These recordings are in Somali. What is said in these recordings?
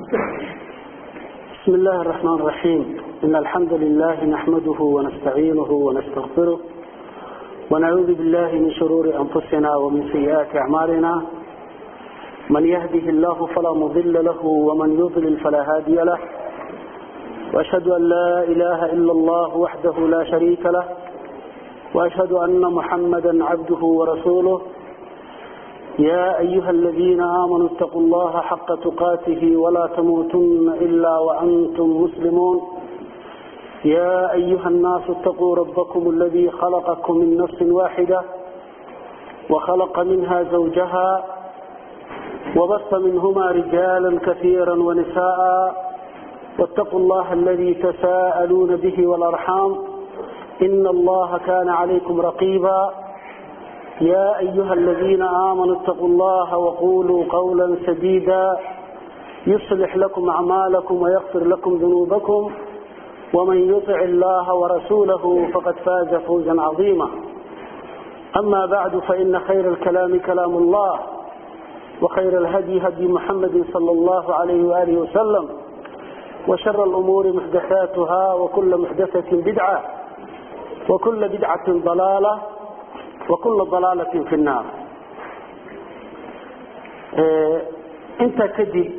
بسم الله الرحمن الرحيم إن الحمد لله نحمده ونستعينه ونستغفره ونعوذ بالله من شرور أنفسنا ومن سيئات أعمالنا من يهده الله فلا مضل له ومن يضلل فلا هادي له وأشهد أن لا إله إلا الله وحده لا شريك له وأشهد أن محمدا عبده ورسوله يا أيها الذين آمنوا اتقوا الله حق تقاته ولا تموتن إلا وأنتم مسلمون يا أيها الناس اتقوا ربكم الذي خلقكم من نفس واحدة وخلق منها زوجها وبث منهما رجالا كثيرا ونساء واتقوا الله الذي تساءلون به والأرحام إن الله كان عليكم رقيبا يا أيها الذين آمنوا اتقوا الله وقولوا قولا سديدا يصلح لكم أعمالكم ويغفر لكم ذنوبكم ومن يطع الله ورسوله فقد فاز فوزا عظيما أما بعد فإن خير الكلام كلام الله وخير الهدي هدي محمد صلى الله عليه وآله وسلم وشر الأمور محدثاتها وكل محدثة بدعة وكل بدعة ضلالة وكل ضلالة في النار انت كدب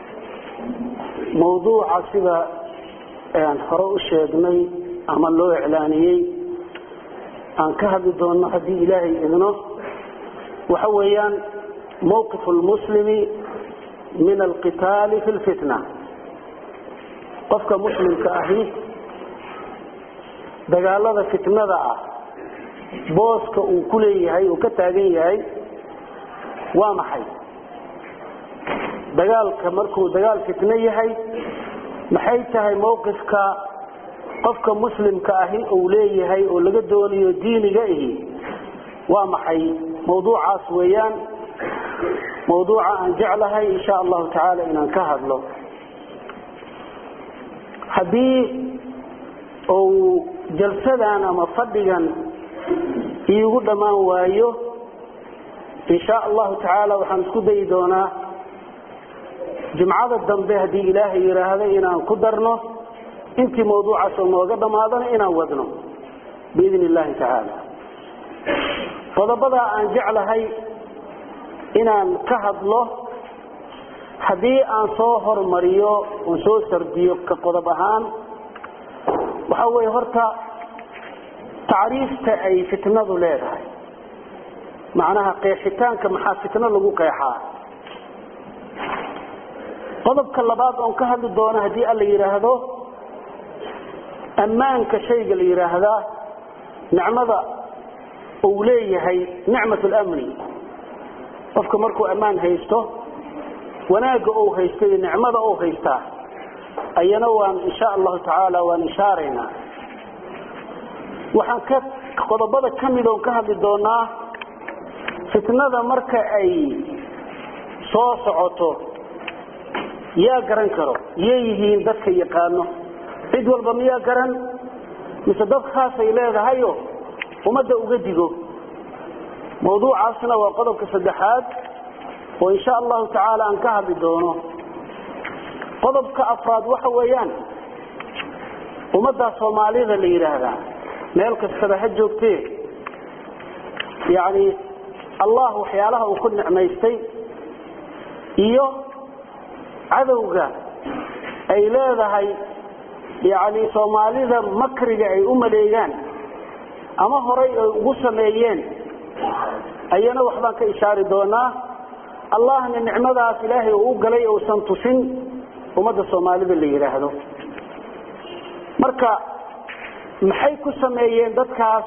موضوع sida aan hore u sheegnay ama loo iclaaniyey aan ka hadli doono haddii ilaahay idno waxa weeyaan mawqif lmuslimi min alqitaali fi lfitna qofka muslimka ahi dagaalada fitnada ah booska uu ku leeyahay uu ka taagan yahay waa maxay dagaalka markuu dagaal fitno yahay maxay tahay mawqifka qofka muslimka ahi uu leeyahay oo laga doonayo diiniga ihi waa maxay mawduucaas weeyaan mawduuca aan jeclahay insha allahu tacaala inaan ka hadlo haddii uu jalsadan ama fadhigan iigu dhammaan waayo insha allahu tacaala waxaan isku dayi doonaa jimcada dambe haddii ilaahay yidhaahdo inaan ku darno intii mawduucaas oo nooga dhammaadana inaan wadno biidn illahi tacaala qodobadaa aan jeclahay inaan ka hadlo haddii aan soo hormariyo oon soo sardiyo ka qodob ahaan waxa weeye horta tacriifta ay fitnadu leedahay macnaha qeexitaanka maxaa fitno lagu qeexaa qodobka labaad oon ka hadli doono haddii alla yidhaahdo ammaanka shayga la yidhaahdaa nicmada uu leeyahay nicmat lamni qofka markuu ammaan haysto wanaagga uu haysto iyo nicmada uu haystaa ayana waan insha allahu tacaala waan ishaaraynaa waxaan ka qodobada ka mid oon ka hadli doonaa fitnada marka ay soo socoto yaa garan karo yay yihiin dadka yaqaano cid walba miyaa garan mise dad khaasay leedahayo ummadda uga digo mawduucaasna waa qodobka saddexaad oo insha allahu tacaala aan ka hadli doono qodobka afraad waxa weeyaan ummaddaa soomaalida la yidhaahdaa meel kastaba ha joogtee yacni allah waxyaalaha uu ku nicmaystay iyo cadowga ay leedahay yacni soomaalida makriga ay u maleegaan ama horay ay ugu sameeyeen ayana waxbaan ka ishaari doonaa allahna nicmadaas ilaahay uu u galay uusan tusin ummadda soomaalida la yidhaahdo marka maxay ku sameeyeen dadkaas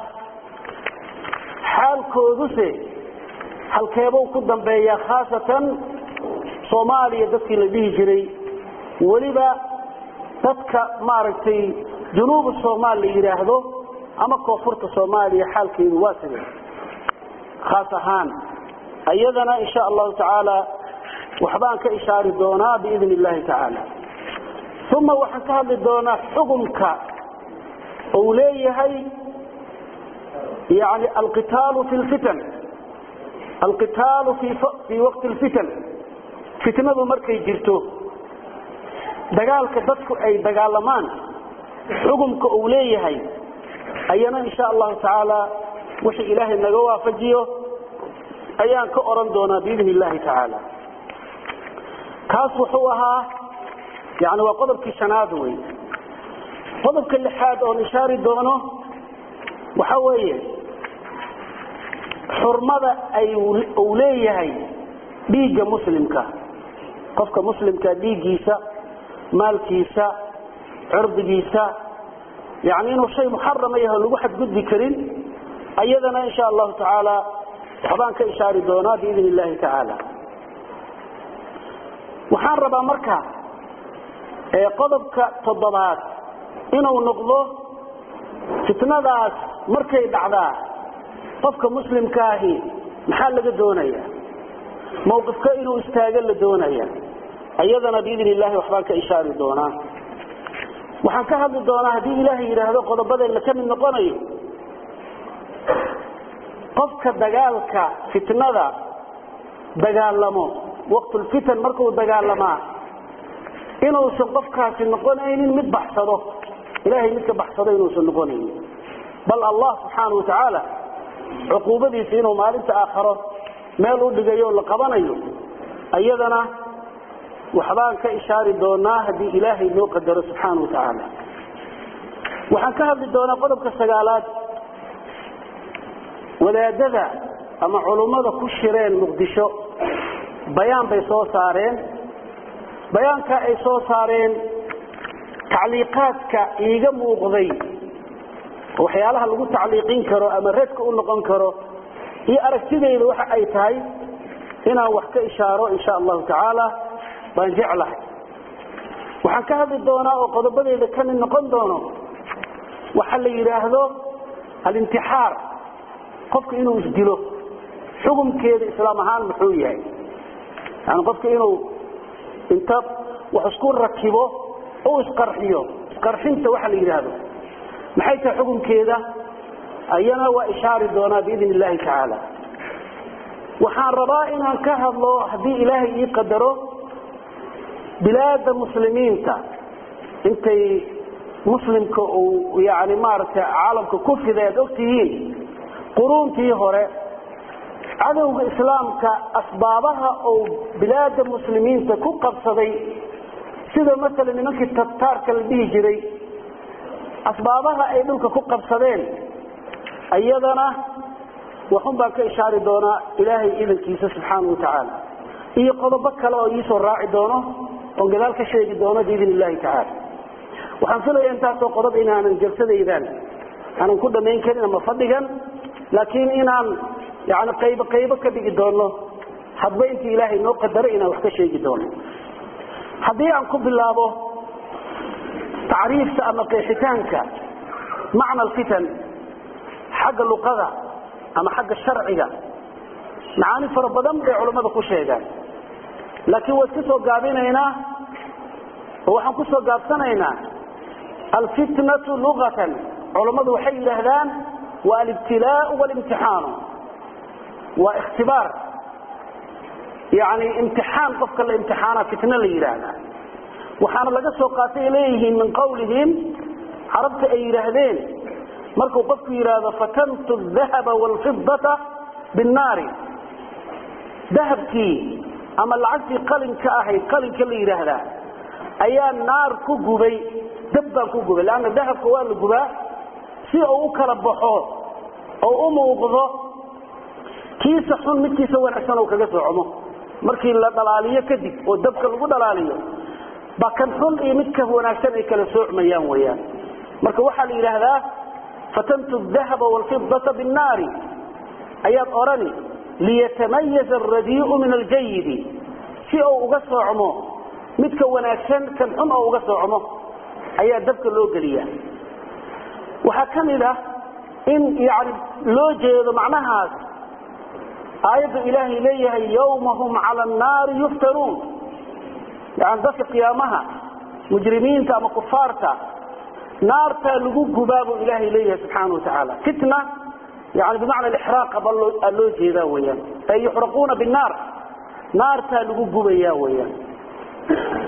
xaalkooduse halkeebuu ku dambeeyaa khaasatan soomaaliya dadkii la dhihi jiray weliba dadka maaragtay junuubu soomaal la yidhaahdo ama koonfurta soomaaliya xaalkeedu waa sidee khaas ahaan iyadana insha allahu tacaala waxbaan ka ishaari doonaa biidn illahi tacaala uma waxaan ka hadli doonaa xukumka uu leeyahay yani alqitaalu fi lfitan alqitaalu fi waqti lfitan fitnadu markay jirto dagaalka dadku ay dagaalamaan xukumka uu leeyahay ayana insha allahu tacaala wixii ilaahay naga waafajiyo ayaan ka oran doonaa biidni illahi tacaala kaas wuxuu ahaa yani waa qodobkii shanaad wey qodobka lixaad oon ishaari doono waxa weeye xurmada ay uu leeyahay dhiigga muslimka qofka muslimka dhiiggiisa maalkiisa cirdigiisa yani inuu shay muxarama yaho lagu xadgudbi karin ayadana insha allahu tacaala waxbaan ka ishaari doonaa biidn illahi tacaala waxaan rabaa marka qodobka toddobaad inuu noqdo fitnadaas markay dhacdaa qofka muslimkaahi maxaa laga doonaya mawqifka inuu istaago la doonaya ayadana biidn illahi waxbaan ka ishaari doonaa waxaan ka hadli doonaa haddii ilaahay yidhaahdo qodobadeenna ka mid noqonayo qofka dagaalka fitnada dagaalamo waqtulfitan markuu dagaalamaa inuusan qofkaasi noqonaynin mid baxsado ilahay midka baxsado inuusan noqonaynin bal allah subxaana wa tacaala cuquubadiisa inuu maalinta aakharo meel u dhigayo o la qabanayo ayadana waxbaan ka ishaari doonaa haddii ilaahay noo qadaro subxaana wa tacaala waxaan ka hadli doonaa qodobka sagaalaad wadaadada ama culummada ku shireen muqdisho bayaan bay soo saareen bayaanka ay soo saareen tacliiqaadka iiga muuqday waxyaalaha lagu tacliiqin karo ama radka u noqon karo iyo aragtidayda waxa ay tahay inaan wax ka ishaaro insha allahu tacaala baan jeclahay waxaan ka hadli doonaa oo qodobadeyda ka mid noqon doono waxa la yidhaahdo alintixaar qofka inuu isdilo xukumkeeda islaam ahaan muxuu yahay yani qofka inuu inta wax isku rakibo u isqarxiyo isqarxinta waxa la yidhaahdo maxay tahay xukumkeeda ayana waa ishaari doonaa biidn illahi tacaala waxaan rabaa inaan ka hadlo haddii ilaahay ii qadaro bilaada muslimiinta intay muslimka uu yani maaragtay caalamka ku fiday aad ogtihiin quruuntii hore cadowga islaamka asbaabaha uu bilaada muslimiinta ku qabsaday sida masalan nimankii tataarka la dhihi jiray asbaabaha ay dhulka ku qabsadeen iyadana waxun baan ka ishaari doonaa ilaahay idankiisa subxaana wa tacaala iyo qodobo kale oo iisoo raaci doono oon gadaal ka sheegi doono biidn illahi tacaala waxaan filaya intaasoo qodob inaanan jalsadaydan aanan ku dhamayn karin ama fadhigan laakiin inaan yani qaybo qaybo ka dhigi doono hadba intii ilaahay noo qadaray inaan wax ka sheegi doono haddii aan ku bilaabo tacriifta ama qeexitaanka macna alfitan xagga luqada ama xagga sharciga macaani fara badan bay culammada ku sheegaan laakiin waa iska soo gaabinaynaa oo waxaan ku soo gaabsanaynaa alfitnatu luqatan culammadu waxay yidhaahdaan waa alibtilaau walimtixaanu waa ikhtibaar yani imtixaan qofka la imtixaana fitna la yidhaahdaa waxaana laga soo qaatay leeyihiin min qawlihim carabta ay yidhaahdeen markuu qofku yidhaahdo fatantu dahaba waalfidata binnaari dahabkii ama lacagtii qalinka ahayd qalinka la yidhaahdaa ayaa naar ku gubay dab baan ku gubay leanna dahabka waa la gubaa si uu u kala baxo oo u muuqdo kiisa xun midkiisa wanaagsan oo kaga soocomo markii la dhalaaliyo kadib oo dabka lagu dhalaaliyo ba kan xun iyo midka wanaagsan ay kala soocmayaan weyaan marka waxaa la yidhaahdaa fatantu dahaba waalfidata binnaari ayaad odhani liyatamayaza alradii'u min aljayidi si uu uga soocmo midka wanaagsan kan xun oo uga soocmo ayaa dabka loo geliya waxaa ka mid ah in yani loo jeedo macnahaas aayadda ilaahay leeyahay yawma hum cala annaari yuftanuun yani dadka qiyaamaha mujrimiinta ama kufaarta naartaa lagu gubaa buu ilaahay leeyahay subxaana wa tacaala fitna yani bimacna alixraaqa baa loo jeedaa weyaan ay yuxraquuna binnaar naartaa lagu gubaya weyaan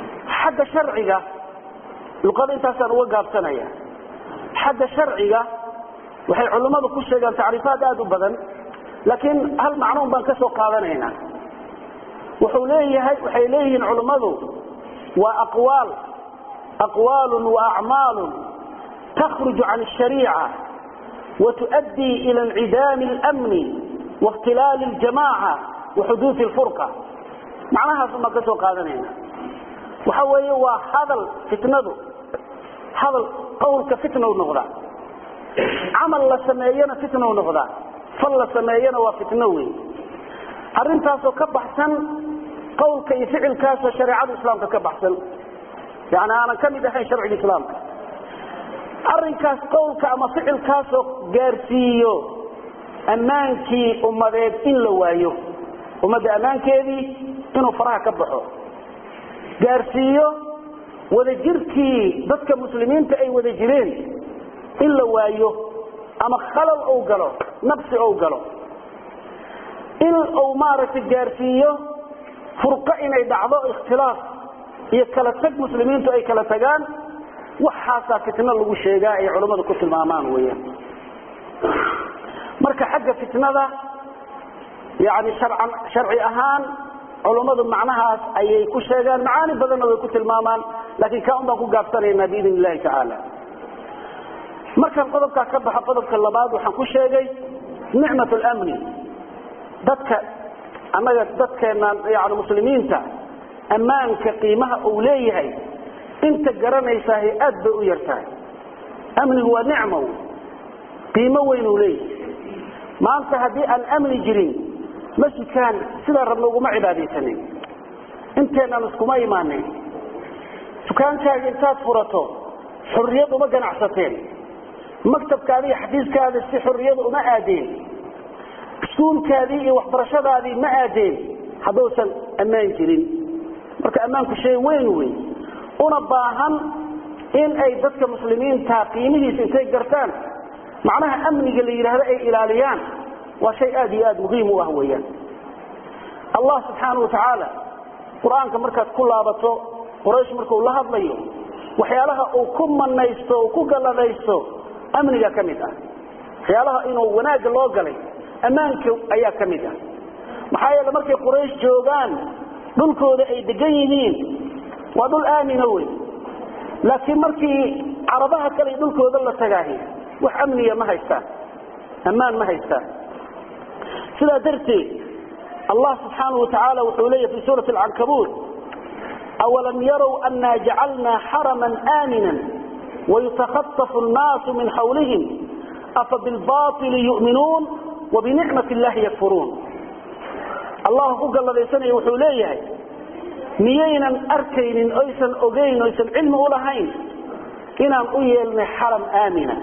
xagga sharciga luqada intaasaan uga gaabsanaya xagga sharciga waxay culimmadu ku sheegaan tacriifaad aada u badan laakiin hal macnuun baan ka soo qaadanaynaa wuxuu leeyahay waxay leeyihiin culimmadu waa aqwaal aqwaalun wa acmaalun takhruju can ashariica watuؤddii ila incidaami اlamni waاkhtilaali اljamaaca waxuduudi اlfurqa macnahaas baan ka soo qaadanayna waxa weeye waa hadal fitnadu hadal qowlka fitnow noqdaa camal la sameeyana fitnow noqdaa fal la sameeyana waa fitno wey arrintaasoo ka baxsan qowlka iyo ficilkaasoo shareecada islaamka ka baxsan yani aanan ka mid ahayn sharciga islaamka arrinkaas qowlka ama ficilkaasoo gaarsiiyo ammaankii ummadeed in la waayo ummadda ammaankeedii inuu faraha ka baxo gaarsiiyo wadajirkii dadka muslimiinta ay wada jireen in la waayo ama khalal ou galo nabsi ou galo in uu maaragtay gaarsiiyo furqo inay dhacdo ikhtilaaf iyo kala tag muslimiintu ay kala tagaan waxaasaa fitno lagu sheegaa ay culammadu ku tilmaamaan weeyaan marka xagga fitnada yani harcan sharci ahaan culummadu macnahaas ayay ku sheegaan macaani badanna way ku tilmaamaan laakiin kaa un baan ku gaabsanaynaa biidn illahi tacaala markaan qodobkaa ka baxo qodobka labaad waxaan ku sheegay nicmat lmni dadka annaga dadkeenaan yani muslimiinta ammaanka qiimaha uu leeyahay inta garanaysaah aad bay u yartahay amnigu waa nicmo qiimo weyn uu leeyahay maanta haddii aan amni jirin masjidkaan sidaa rabna uguma cibaadaysanayn inteenaan iskuma imaanin dukaankaaga intaad furato xurriyad uma ganacsateen maktabkaada iyo xafiiskaada si xurriyada uma aadeen iskuulkaadii iyo waxbarashadaadii ma aadeen hadduusan ammaan jirin marka ammaanku shay weyn wey una baahan in ay dadka muslimiinta qiimihiisa intay gartaan macnaha amniga la yidhaahdo ay ilaaliyaan waa shay aad iyo aad muhiim u ah weeyaan allah subxaanau watacaala qur-aanka markaad ku laabato quraysh markuu la hadlayo waxyaalaha uu ku manaysto uu ku galladaysto amniga ka mid ah waxyaalaha inuu wanaagga loo galay ammaanka ayaa ka mid ah maxaa yeele markay quraysh joogaan dhulkooda ay degan yihiin waa dhul aamina wey laakiin markii carabaha kale dhulkooda la tagaahi wax amniya ma haystaan ammaan ma haystaan sidaa darteed allah subxaanau watacaala wuxuu leeyahy fi suurati alcankabuut awalam yarow annaa jacalnaa xaraman aamina wayutakhaطafu annaasu min xawlihim afa bilbaili yu'minuun wabinicmat illahi yakfuruun allah ku galladaysanaya wuxuu leeyahay miyaynan arkaynin oysan ogayn oysan cilmi u lahayn inaan u yeelnay xaram aamina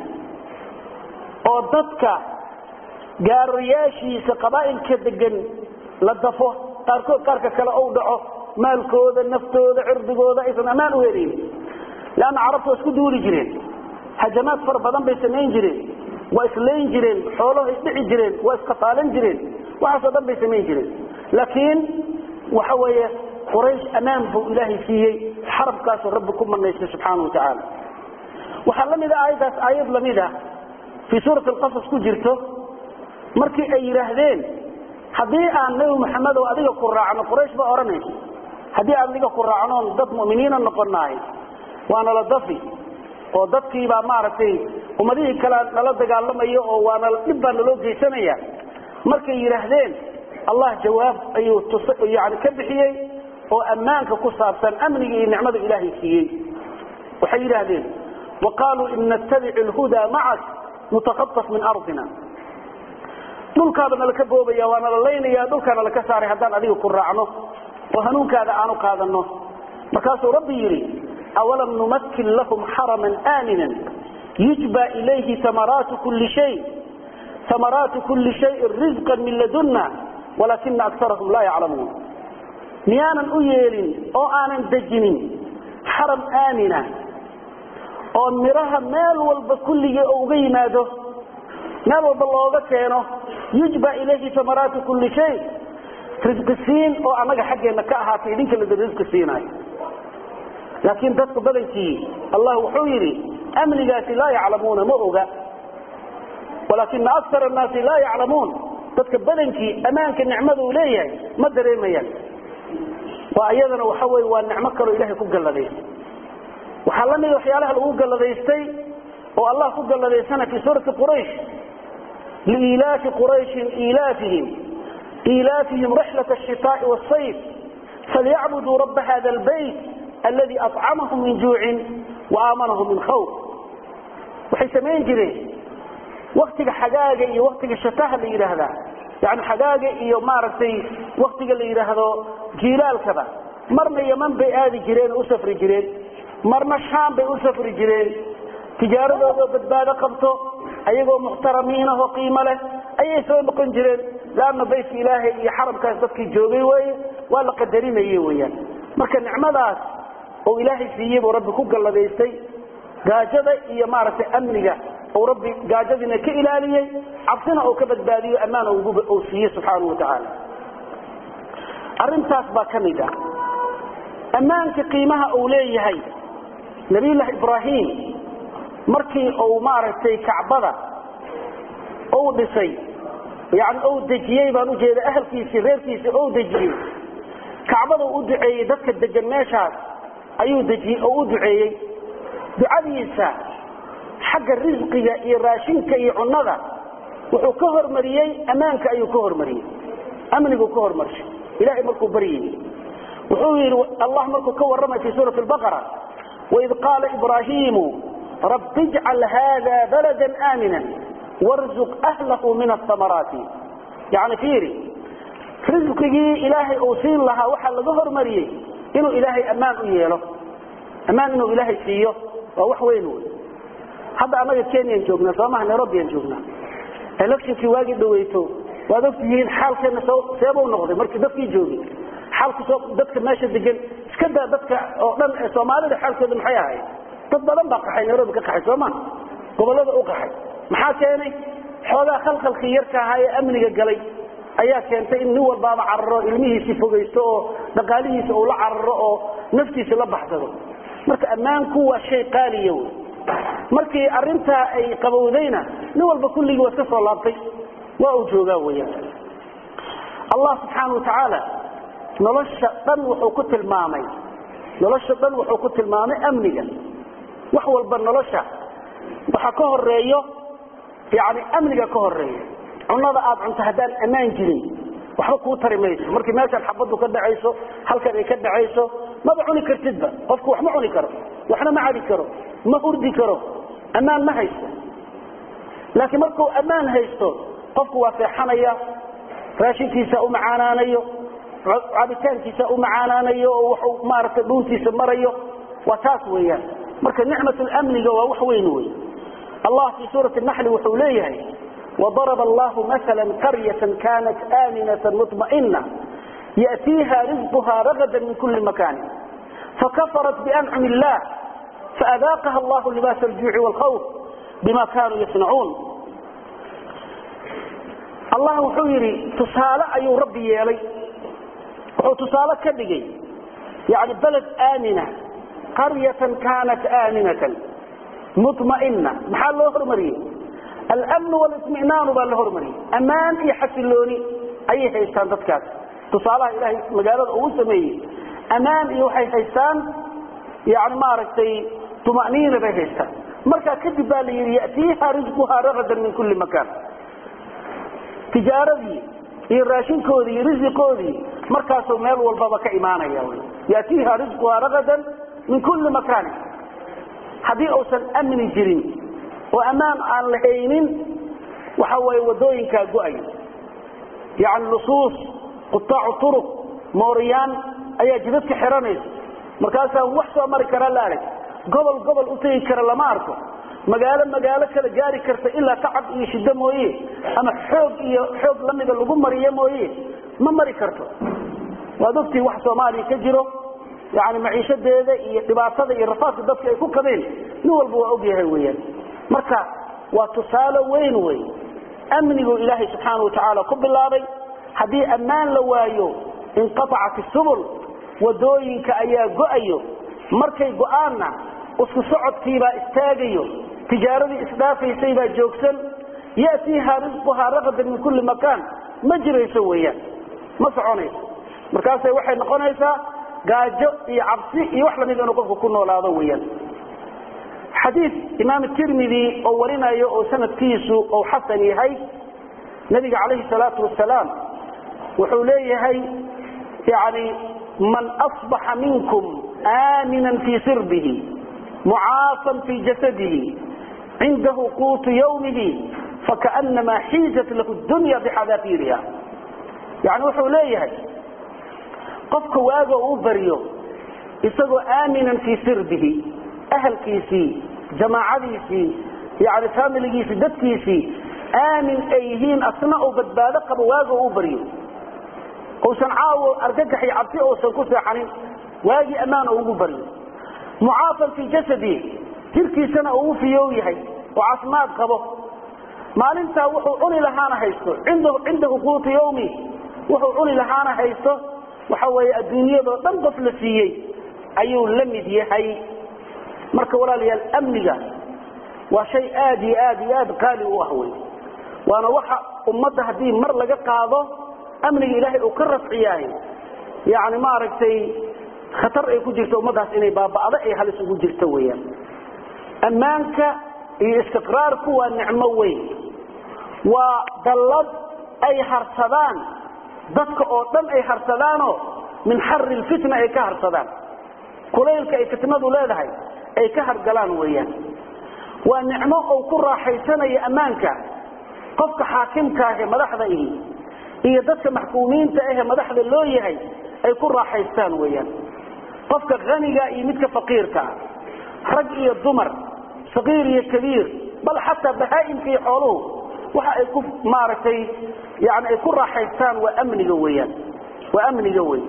oo dadka gaarayaashiisa qabaa'ilka degan la dafo qaarkood qaarka kale ou dhaco maalkooda naftooda cirdigooda aysan ammaan u helayn leanna carabtu waa isku duuli jireen hajamaad fara badan bay samayn jireen waa islayn jireen xoolahay dhici jireen waa iskafaalan jireen waxaasoo dhan bay samayn jireen laakiin waxa weeye quraysh ammaan buu ilaahay siiyey xarabkaasuu rabbi ku manaystay subxaana wa tacaala waxaa la mid a aayaddaas aayad lamid ah fii suurati alqasas ku jirto markii ay yidhaahdeen haddii aan nebi maxamedow adiga ku raacno quraysh baa odhanaysa haddii aan adiga ku raacnoon dad mu'miniina noqonahay waana la dafi oo dadkiibaa maaragtay ummadihii kale nala dagaalamayo oo waana dhib baa naloo geysanaya markay yidhaahdeen allah jawaab ayuu yani ka bixiyey oo ammaanka ku saabsan amniga iyo nicmada ilaahay siiyey waxay yidhaahdeen wa qaaluu in nattabic lhudaa macak nutakaaf min ardina dhulkaaba nalaka boobaya waa nala laynaya dhulkaa nalaka saaray haddaan adiga ku raacno oo hanuunkaada aanu qaadano markaasuu rabbi yidhi awalam numakin lahum xaraman aaminan yujba ilayhi amaraatu kuli shay amaraatu kuli shayin rizqan min ladunna walaakina akarahum laa yaclamuun miyaanan u yeelin oo aanan dejinin xaram aamina oo miraha meel walba kulligii oo uga yimaado meel walba looga keeno yujba ilayhi amaraatu kuli shay risqi siin oo annaga xaggeenna ka ahaatay idinka lada risqi siinayo laakiin dadka badankii allah wuxuu yidhi amnigaasi laa yaclamuuna ma oga walaakina akar annaasi laa yaclamuun dadka badankii ammaanka nicmada uu leeyahay ma dareemayaan waa iyadana waxa wey waa nicmo kaloo ilahay ku galladaystay waxaa la mida waxyaalaha lagu galladaystay oo allah ku galladaysana fii suurati quraysh liilaafi qurayshin ilaafihim ilaafihim rixlat ashitaai wاsayf falyacbuduu raba hada albayt aladi acamahum min juucin waaaamanahum min khawf waxay samayn jireen waktiga xagaaga iyo waktiga shataha la yidhaahdaa yani xagaaga iyo maaragtay waktiga la yidhaahdo jiilaalkaba marna yaman bay aadi jireen oo u safri jireen marna shaam bay u safri jireen tijaaradoodaoo badbaado qabto ayagoo muxtaramiinahoo qiimo leh ayay soo noqon jireen laanna baytka ilaahay iyo xaramkaas dadkii joogay weye waa la qadarinaye weyaan marka nicmadaas oo ilaahay siiyey buu rabbi ku galladaystay gaajada iyo maaragtay amniga ou rabbi gaajadiina ka ilaaliyey cabsina oo ka badbaadiyo ammaan uu siiyey subxaanau watacaala arintaas baa ka mid ah ammaanka qiimaha uu leeyahay nabiyullaahi ibraahim markii uu maaragtay kacbada uu dhisay yani ou dejiyey baan ujeeda ahalkiisii reerkiisii ou dejiyey kacbada u duceeyey dadka degan meeshaas ayuu dejiyey oo u duceeyey ducadiisa xagga risqiga iyo raashinka iyo cunnada wuxuu ka hormariyey ammaanka ayuu ka hormariyey amniguu ka hormarshay ilahay markuu baryayey wuxuu yidhi allah markuu ka warramay fi suurati baqara waid qaala ibraahiimu rabbi ijcal hada balada aamina warzuq ahlahu min asamaraati yani fiiri risqigii ilaahay uu siin lahaa waxaa laga hormariyey inuu ilaahay ammaan u yeelo ammaan inuu ilaahay siiyo waa wax weyn wey hadda annaga kenyaan joognaa soomaha nairobiaan joognaa electionkii waagii dhaweyto waad ogtihiin xaalkeena seebuu noqday markii dadkii joogay xaalku dadka meesha degan iska daa dadka oo dhan ee soomaalida xaalkooda maxay ahayd dad badan baa qaxay nairobi ka qaxay sooma gobollada u qaxay maxaa keenay xoogaa khalkhalkii yarka ahaa ee amniga galay ayaa keentay in nin walbaaba cararo ilmihiisii fogaysto oo dhaqaalihiisa uu la cararo oo naftiisa la baxsado marka ammaanku waa shay qaaliya wey markii arintaa ay qabowdayna nin walba kulligii waa iska soo laabtay waa uu joogaa weyaan allah subxaana wa tacaala nolosha dhan wuxuu ku tilmaamay nolosha dhan wuxuu ku tilmaamay amniga wax walba nolosha waxa ka horeeyo yani amniga ka horeeya cunada aad cunto haddaan ammaan jirin waxba kuu tari mayso markii meeshaan xabadu ka dhacayso halkan ay ka dhacayso maba cuni kartidba qofku wax ma cuni karo waxna ma cadi karo ma hurdi karo ammaan ma haysto laakiin markuu ammaan haysto qofku waa seexanaya raashinkiisa u macaanaanayo cabitaankiisa u macaanaanayo oo waxu maaragtay dhuuntiisa marayo waa taas weeyaan marka nicmat lamniga waa wax weyn wey allah fii suurati naxli wuxuu leeyahay وضرب الله مثلا قرية كانت آمنة مطمئنة يأتيها رزقها رغدا من كل مكان فكفرت بأنعم الله فأذاقها الله لباس الجوع والخوف بما كانوا يصنعون الله وحيري تصالة أي ربي يلي وتصالة كبقي يعني بلد آمنة قرية كانت آمنة مطمئنة محل الله مريم الأمن والاطمئنان بالهرمني أمان يحسلوني أي حيستان تتكاس تصالح إلهي مقالة أول سمية أمان يوحي حيستان يعني ما ركتي طمأنينة بحيستان مركا كذب بالي يأتيها رزقها رغدا من كل مكان تجارتي الراشين كودي رزق كودي مركا سوميل والبابا كإيمانا يا يأتيها رزقها رغدا من كل مكان هذه أوسن أمن جرين oo ammaan aan lahaynin waxa way wadooyinka go'ay yaani lusuus qutaac turuq mooriyaan ayaa jidadka xiranaysa markaas wax soo mari kara la arag gobol gobol u tagi kara lama arko magaalo magaalo kala gaari karta ilaa tacab iyo shida mooye ama xoog iyo xoog lamida lagu mariyo mooye ma mari karto waad ogtii wax soomaaliya ka jiro yani maciishadeeda iyo dhibaatada iyo rafaadka dadka ay ku qabeen nin walba waa ogyahay weyaan marka waa tusaale weyn wey amnigu ilaahay subxaana watacaala ku bilaabay haddii ammaan la waayo inqaacat isubul wadooyinka ayaa go'ayo markay go-aanna isku socodkiibaa istaagayo tijaaradii isdhaafaysay baa joogsan yatiiha risquhaa raqadan min kulli makaan ma jirayso weeyaan ma soconayso markaasay waxay noqonaysaa gaajo iyo cabsi iyo wax lamid inuu qofku ku noolaado weeyaan xadiid imaam tirmidi oo warinayo oo sanadkiisu ou xasan yahay nabiga calayhi salaatu wasalaam wuxuu leeyahay yani man asbaxa minkum aaminan fii sirbihi mucaafan fii jasadihi cindahu quutu yawmihi fakaanamaa xiizat lahu dunya bixadaafiiriha yani wuxuu leeyahay qofka waaga uu baryo isagoo aaminan fii sirbihi ahalkiisii jamaacadiisii yani faamiligiisii dadkiisii aamin ay yihiin asna uu badbaado qabo waaga uu baryo uusan caawo argagax iyo cabsi uusan ku seexanin waagii ammaan oo ugu baryo mucaafan fii jasadi jirkiisana uu u fiyow yahay oo caafimaad qabo maalintaa wuxuu cuni lahaana haysto cindahu quutu yawmi wuxuu cuni lahaana haysto waxa weeye adduunyadoo dhan qof la siiyey ayuu la mid yahay marka walaalayaal amniga waa shay aad iyo aad iyo aad qaali u ah wey waana waxa ummadda haddii mar laga qaado amniga ilaahay uu ka rafciyahay yani maaragtay khatar ay ku jirto ummaddaas inay baaba'do ay halis ugu jirto weeyaan ammaanka iyo istiqraarku waa nicmo weyn waa dallad ay harsadaan dadka oo dhan ay harsadaanoo min xari lfitna ay ka harsadaan kulaylka ay fitnadu leedahay ay ka hargalaan weeyaan waa nicmo uu ku raaxaysanayo ammaanka qofka xaakimka ahee madaxda ihi iyo dadka maxkuumiinta ahee madaxda loo yahay ay ku raaxaystaan weeyaan qofka haniga iyo midka faqiirka rag iyo dumar saqiir iyo kabiir bal xataa bahaa'imka iyo xooluhu waxa ay ku maaragtay yani ay ku raaxaystaan waa amniga weeyaan waa amniga wey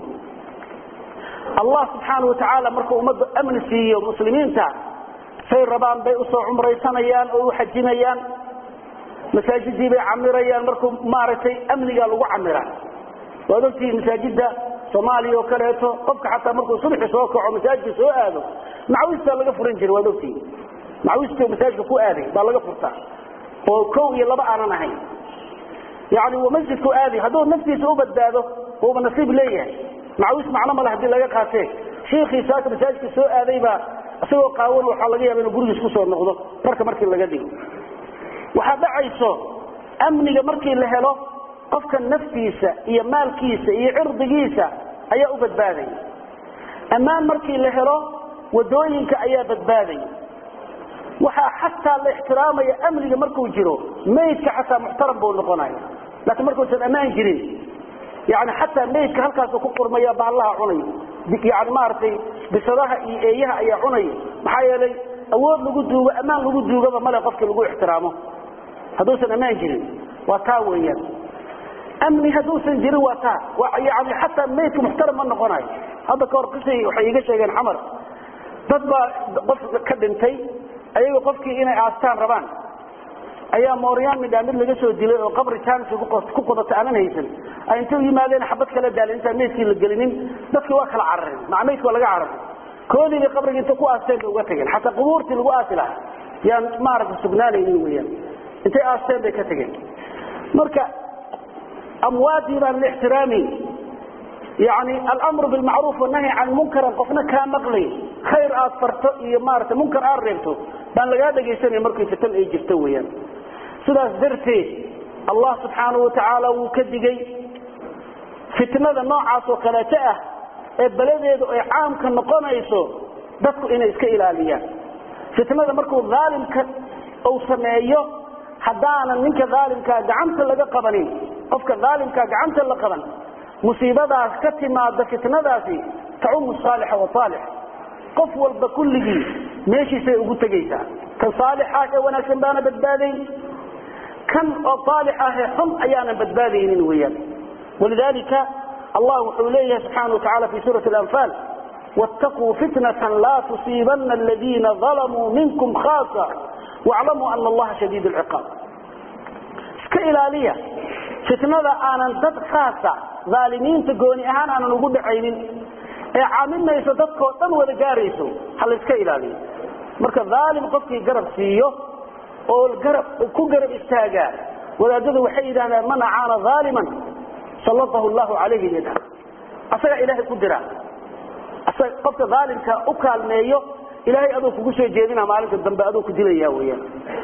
allah subxaana watacaala markuu ummadda amni siiyo muslimiinta say rabaan bay usoo cumraysanayaan oo u xajinayaan masaajidii bay camirayaan markuu maaragtay amniga lagu camira waad ogtihi masaajida soomaaliya oo kaleeto qofka xataa markuu subxi soo kaco masaajidka soo aado macwistaa laga furan jiray waad ogtihi macwistii masaajidka ku aaday baa laga furtaa oo kow iyo laba aanan ahayn yani uu masjidku aaday hadduu naftiisa u badbaado uuba nasiib leeyahay macwis macno male hadii laga qaatee shiikhii saaka masaajidka soo aaday baa isagoo qaawan waxaa laga yaaba inuu gurigiis kusoo noqdo marka markii laga dhigo waxaa dhacayso amniga markii la helo qofka naftiisa iyo maalkiisa iyo cirdigiisa ayaa u badbaadaya ammaan markii la helo wadooyinka ayaa badbaadaya waxaa xataa la ixtiraamaya amniga markuu jiro maydka xataa muxtaram buu noqonaya laakiin markuusan ammaan jirin yani xataa maydka halkaasu ku qurmaya bahallaha cunay yani maaragtay bisadaha iyo eeyaha ayaa cunaya maxaa yeelay awood lagu duugo ammaan lagu duugaba male qofkii lagu ixtiraamo hadduusan ammaan jirin waa taa weeyaan amni hadduusan jirin waa taa yani xataa maydka muxtaram ma noqonayo hadda kahor qisay waxay iga sheegeen xamar dad baa qof ka dhintay ayaga qofkii inay aastaan rabaan ayaa mooryaan midhaa mid laga soo dilay oo qabri jaansi ku qodata aanan haysan ay intay u yimaadeen xabad kala daalin intaan meydkii la gelinin dadkii waa kala carareen maca meydka waa laga cararay koodii bay qabriga inta ku aasteen bay uga tageen xataa qubuurtii lagu aasi lahaa yaan maaragta sugnaanaynin weyaan intay aasteen bay ka tageen marka amwaadii baan la ixtiraamayn yani alamru bilmacruuf wanahy can munkaran qofna kaa maqlay khayr aad farto iyo maarata munkar aad reebto baan lagaa dhegaysanaya markii fitan ay jirto weyaan sidaas darteed allah subxaanau watacaala wuu ka digay fitnada noocaas oo kaleeto ah ee beladeedu ay caamka noqonayso dadku inay iska ilaaliyaan fitnada markuu aalimka uu sameeyo haddaanan ninka aalimkaa gacanta laga qabanin qofka aalimkaa gacanta la qaban musiibadaas ka timaada fitnadaasi tacumu saalixa wasaalix qof walba kulligii meeshiisay ugu tegaysaa kan saalixa ee wanaagsan baana badbaadayn kan oo saalix ahee xun ayaanan badbaadaynin weyaan walidalika allah wuxuu leeyahay subxaana watacala fi suurati alanfaal wاtaquu fitnata laa tusiibana aladiina dalamuu minkum khaasa waclamuu ana allaha shadiid lciqaab iska ilaaliya fitnada aanan dad khaasa aalimiinta gooni ahaan aanan ugu dhacaynin ee caaminayso dadkoo dhan wada gaarayso ha layska ilaaliyo marka dhaalim qofkii garab siiyo oo garab ku garab istaagaa wadaadadu waxay yidhahdaan man acaana dhaaliman sallatahu llahu calayhi bidha asagaa ilaahay ku dira qofka dhaalimka u kaalmeeyo ilaahay aduu kugu soo jeedina maalinta dambe aduu ku dilaya weyaan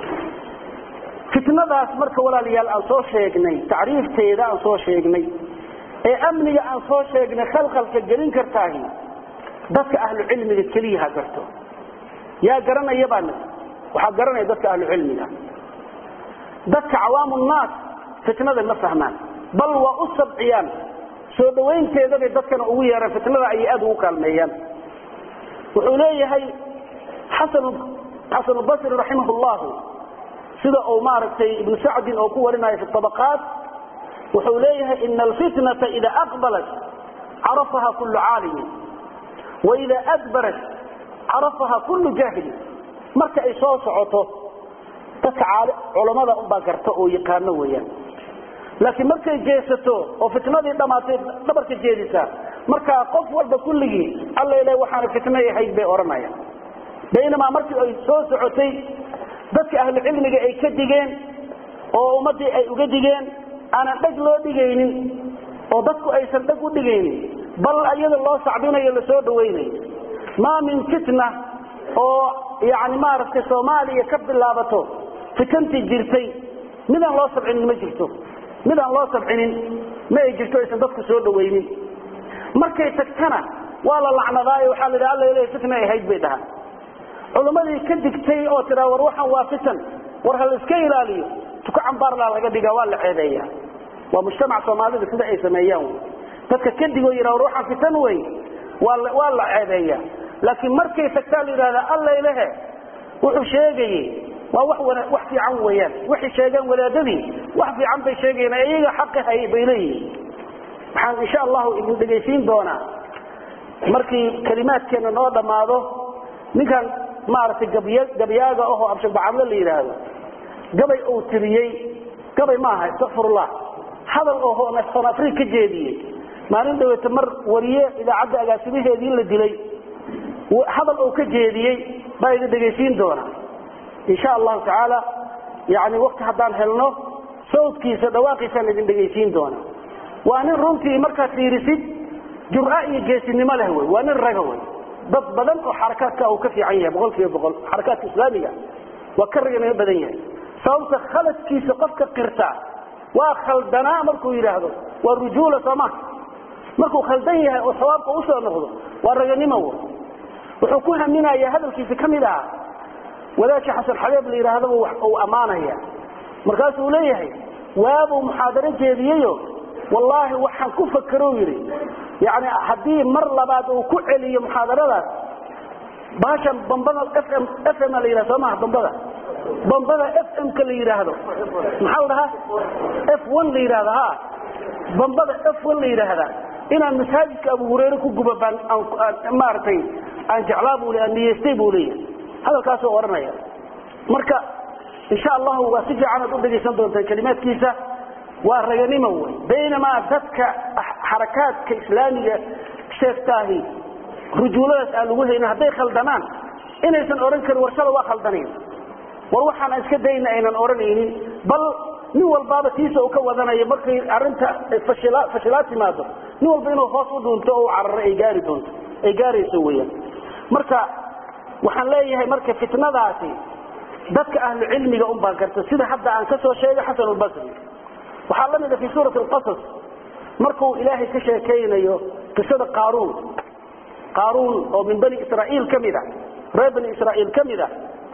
fitnadaas marka walaalayaal aan soo sheegnay tacriifteeda aan soo sheegnay ee amniga aan soo sheegnay khalkhalka gelin kartaahi dadka ahlu cilmiga keliya ha garto yaa garanaya baa waxaa garanaya dadka ahlu cilmiga dadka cawaamu nnaas fitnada ma fahmaan bal waa u sabciyaan soo dhawaynteedabay dadkana ugu yeeraan fitnada ayay aad ugu kaalmeeyaan wuxuu leeyahay xasanu basri raximah llahu sida uu maaragtay ibnu sacdin oo ku warinayo fi abaqaat wuxuu leeyahay ina alfitnata ida aqbalat carafaha kullu caalimin waida adbarat carafaha kullu jaahilin marka ay soo socoto dadka culammada unbaa garta oo yaqaano weeyaan laakiin markay jeesato oo fitnadii dhammaatay dhabarka jeedisaa markaa qof walba kulligii alla ilaah waxaana fitnay ahayd bay odhanayaan baynamaa markii ay soo socotay dadka ahlu cilmiga ay ka digeen oo ummaddii ay uga digeen aanan dheg loo dhigaynin oo dadku aysan dheg u dhigaynin bal iyada loo sacbinayo lasoo dhawaynayo maa min fitna oo yani maaragtay soomaaliya ka bilaabato fitantii jirtay midaan loo sabcinin ma jirto midaan loo sabcinin ma ay jirto aysan dadku soo dhawaynin markay tagtana waa la lacnadaayo waxaa la yidhaha alla ilahay fitna ahayd bay dhahaan culimmadii ka digtay oo tiraa war waxaan waa fitan war ha la iska ilaaliyo tuko cambaarlaa laga dhigaa waa la ceebeeya waa mujtamac soomaalida sida ay sameeyaan dadka ka digoo yidha war waxaan fitan wey waa la ceebeeya laakiin markay tagtaa la yidhahda alla ilahe wuxuu sheegayey waa wax wax fiican weeyaan waxay sheegeen wadaadadii wax fiican bay sheegayeen iyaga xaqi hay bay leeyihiin waxaan insha allahu idin dhegaysiin doonaa markii kalimaadkeena noo dhammaado ninkan maaragtay gabyaaga ahoo absharbacadle la yidhaahdo gabay uu tiriyey gabay maaha istakfirullah hadal ohoo son afrig ka jeediyey maalin dhaweete mar wariye idaacadda agaasimaheedii la dilay hadal uu ka jeediyey baa idin dhegaysiin doona insha allahu tacaala yani wakti haddaan helno sawdkiisa dhawaaqiisaan idin dhegaysiin doona waa nin runtii markaad fiirisid jura iyo geesinimo leh wey waa nin raga wey dad badan oo xarakaadka uu ka fiican yahay boqol kiiba boqol xarakaadka islaamiga waa ka raganimo badan yahay sababta khaladkiisa qofka qirta waa khaldanaa markuu yidhaahdo waa rujuula sooma markuu khaldan yahay oo sawaabka usoo noqdo waa raganimo w wuxuu ku haminayaa hadalkiisa ka mid aha wadaadkii xasan xabeeb la yidhaahdaba uu ammaanaya markaasuu leeyahay waabuu muxaadaro jeediyeyo wallaahi waxaan ku fakero yidhi yani haddii mar labaad uu ku celiyo muxaadaradaas baashan bambada fm fm la yidhahdo soo maha bambada bambada fmka la yidhaahdo maxaa la dhahaa f one la yidhahdo ha bambada f one la yidhaahda inaan masaajidka abu hureyre ku guba baan maaragtay aan jeclaa buu le aan niyeystay buu leeyahay hadalkaasoo odhanaya marka insha allahu waa si fiican aad u dhegaysan doontaa kalimaadkiisa waa raganimo wey baynamaa dadka xarakaadka islaamiga sheegtaahi rujuuladaas aan lagu haynin hadday khaldamaan inaysan odhan karin warshada waa khaldanayn war waxaana iska dayna aynan odhanaynin bal nin walbaaba tiisa uu ka wadanayo markay arinta fashilaad timaado nin walba inuu hoos u dhuunto oo u cararo ay gaari doonto ay gaarayso weyaan marka waxaan leeyahay marka fitnadaasi dadka ahlu cilmiga un baan karta sida hadda aan ka soo sheegay xasan albasri waxaa la mida fi suurati alqasas markuu ilaahay ka sheekaynayo qisada qaaruun qaaruun oo min bani israa'iil ka mid a reer bani israa'iil ka mid a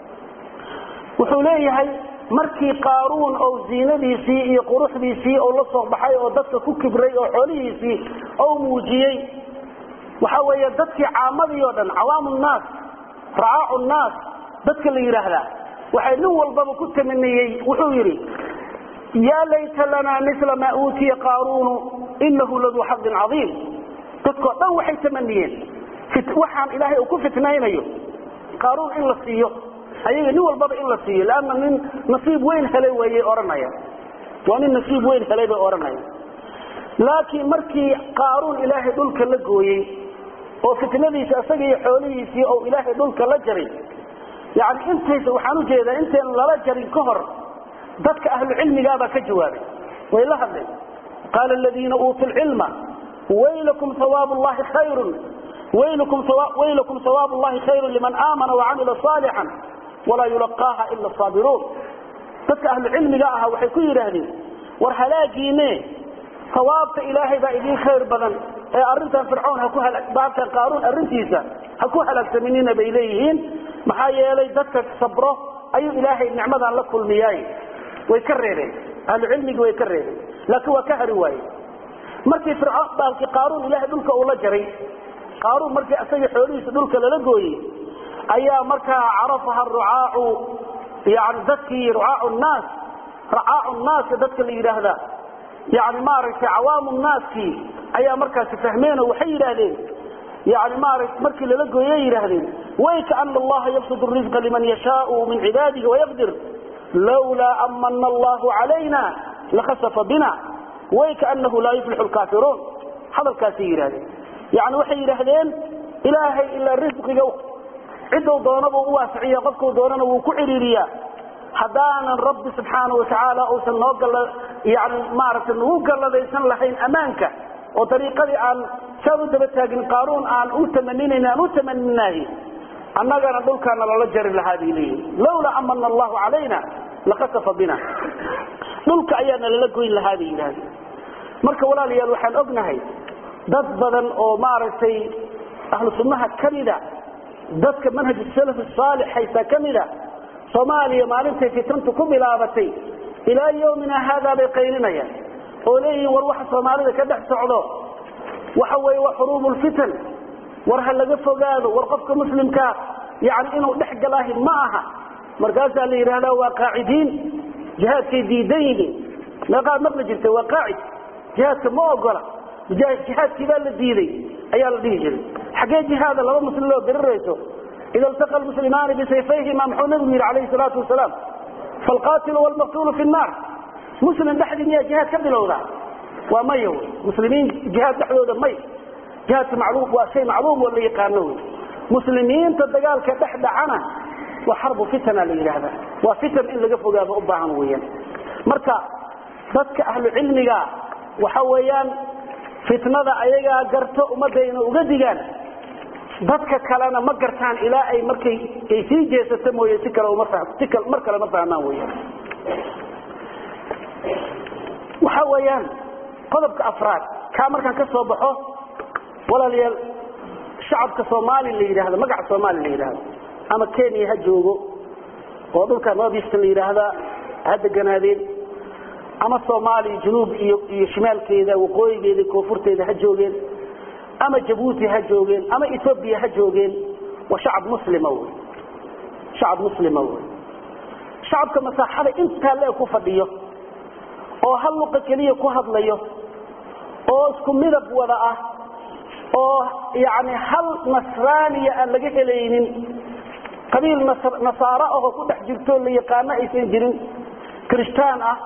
wuxuu leeyahay markii qaaruun oo ziinadiisii iyo quruxdiisii oo la soo baxay oo dadka ku kibray oo xoolihiisii oo muujiyey waxa weeye dadkii caamadii oo dhan cawaamu nnaas racaacu nnaas dadka la yidhaahdaa waxay nin walbaba ku tamaniyey wuxuu yidhi yaa layta lanaa mila maa uutiya qaaruunu inahu laduu xadin caiim dadkoo dhan waxay tamaniyeen waxaan ilaahay uu ku fitnaynayo qaaruun in la siiyo ayaga nin walbaba in la siiyo lanna nin nasiib weyn helay wayay odhanaya waa nin nasiib weyn helay bay odhanaya laakiin markii qaaruun ilaahay dhulka la gooyey oo fitnadiisa isaga iyo xoolihiisii oo ilaahay dhulka la jaray yani intaysa waxaan ujeedaa intayn lala jarin ka hor dadka ahlu cilmigaabaa ka jawaabay way la hadleen qaala aladiina uutuu lcilma waylakum hawaabu llahi khayrun waylakum hawaabu llahi khayrun liman aamana wacamila saalixan walaa yulaqaaha ila saabiruun dadka ahlu cilmiga ahaa waxay ku yidhaahdeen war halaagiine hawaabta ilaahay baa idiin khayr badan ee arintan fircoon hakubaabkan qaaruun arrintiisa ha ku halaagsaminina bay leeyihiin maxaa yeelay dadka sabro ayuu ilaahay nicmadan la kulmiyaay way ka reebeen ahlu cilmigi way ka reebeen laakiin waa ka hari waaye markii fircoon baalkii qaaruun ilaahay dhulka uu la jaray qaaruun markii isaga xoolihiisa dhulka lala gooyey ayaa markaa carafaha rucaacu yani dadkii rucaacu naas racaacu naaska dadka la yidhaahda yani maaragtay cawaamu naaskii ayaa markaasi fahmeeno waxay yidhaahdeen yani maarata markii lala gooyey yidhaahdeen waykaana allaha yabsud rizqa liman yashaau min cibaadihi wayaqdir lawlaa amana allahu calayna lakhasafa bina waykaanahu laa yuflixu lkaafiruun hadalkaasay yidhahdeen yani waxay yidhaahdeen ilaahay ilaa risqiga ciduu doonaba u waasiciya qofkuu doonana wuu ku ciriiriyaa haddaanan rabbi subxaana watacaala uusan noo yani maaragtay nagu galladaysan lahayn ammaanka oo dariiqadii aan saan u daba taagin qaaruun aan u tamaninayn aan u tamaninahay annagana dhulkaana lala jari lahaa bay leeyihin lawlaa amana allahu calayna lakasafa bina dhulka ayaana lala goyn lahaa bay yidhahdeen marka walaalayaal waxaan ognahay dad badan oo maaragtay ahlu sunnaha ka mida dadka manhaj salaf saalix haysta ka mida soomaaliya maalintay fitntu ku bilaabatay ilaa yowmina haadaa bay qaylinayaan oo leeyihiin war waxa soomaalida ka dhex socdo waxa weeye waa xuruubu lfitan war ha laga fogaado war qofka muslimkaa yani inuu dhex galaahi ma aha markaasaa la yidhahdaa waa qaacidiin jihaadkay diidan yihiin meeqaad maqli jirta waa qaacid jihaadka ma ogola jihaadkii baa la diiday ayaa la dhihi jiray xaggee jihaada laba muslim loo dirirayso ida iltaqa lmuslimaani bisayfayhima muxuu nabigu yidhi calayhi salaatu wasalaam falqaatilu wlmaqtuulu fi nnaar muslim dhexdii miyaa jihaad ka bilowdaa waa maya wy muslimiin jihaad dhexdooda may jihaadka macluum waa shay macluum oo la yaqaano wy muslimiinta dagaalka dhex dhacana waa xarbu fitana la yidhaahdaa waa fitan in laga fogaado u baahan weeyaan marka dadka ahlu cilmiga waxa weeyaan fitnada ayagaa garto ummadayna uga digaan dadka kalena ma gartaan ilaa ay markay ay sii jeesato mooye si kale si mar kale ma fahmaan weyaan waxa weeyaan qodobka afraad kaa markaan ka soo baxo walaalayaal shacabka soomaali la yidhaahdo magaca soomaali la yidhaahdo ama kenya ha joogo oo dhulka northeast la yidhaahdaa ha deganaadeen ama soomaaliya junuub iyo iyo shimaalkeeda waqooyigeeda koonfurteeda ha joogeen ama jabuuti ha joogeen ama ethoobiya ha joogeen waa shacab muslima wy shacab muslima wey shacabka masaaxada intaa le ku fadhiyo oo hal luqa keliya ku hadlayo oo isku midab wada ah oo yani hal nasraaniya aan laga helaynin qabiil nasaaro ahoo ku dhex jirto la yaqaano aysan jirin kirishtaan ah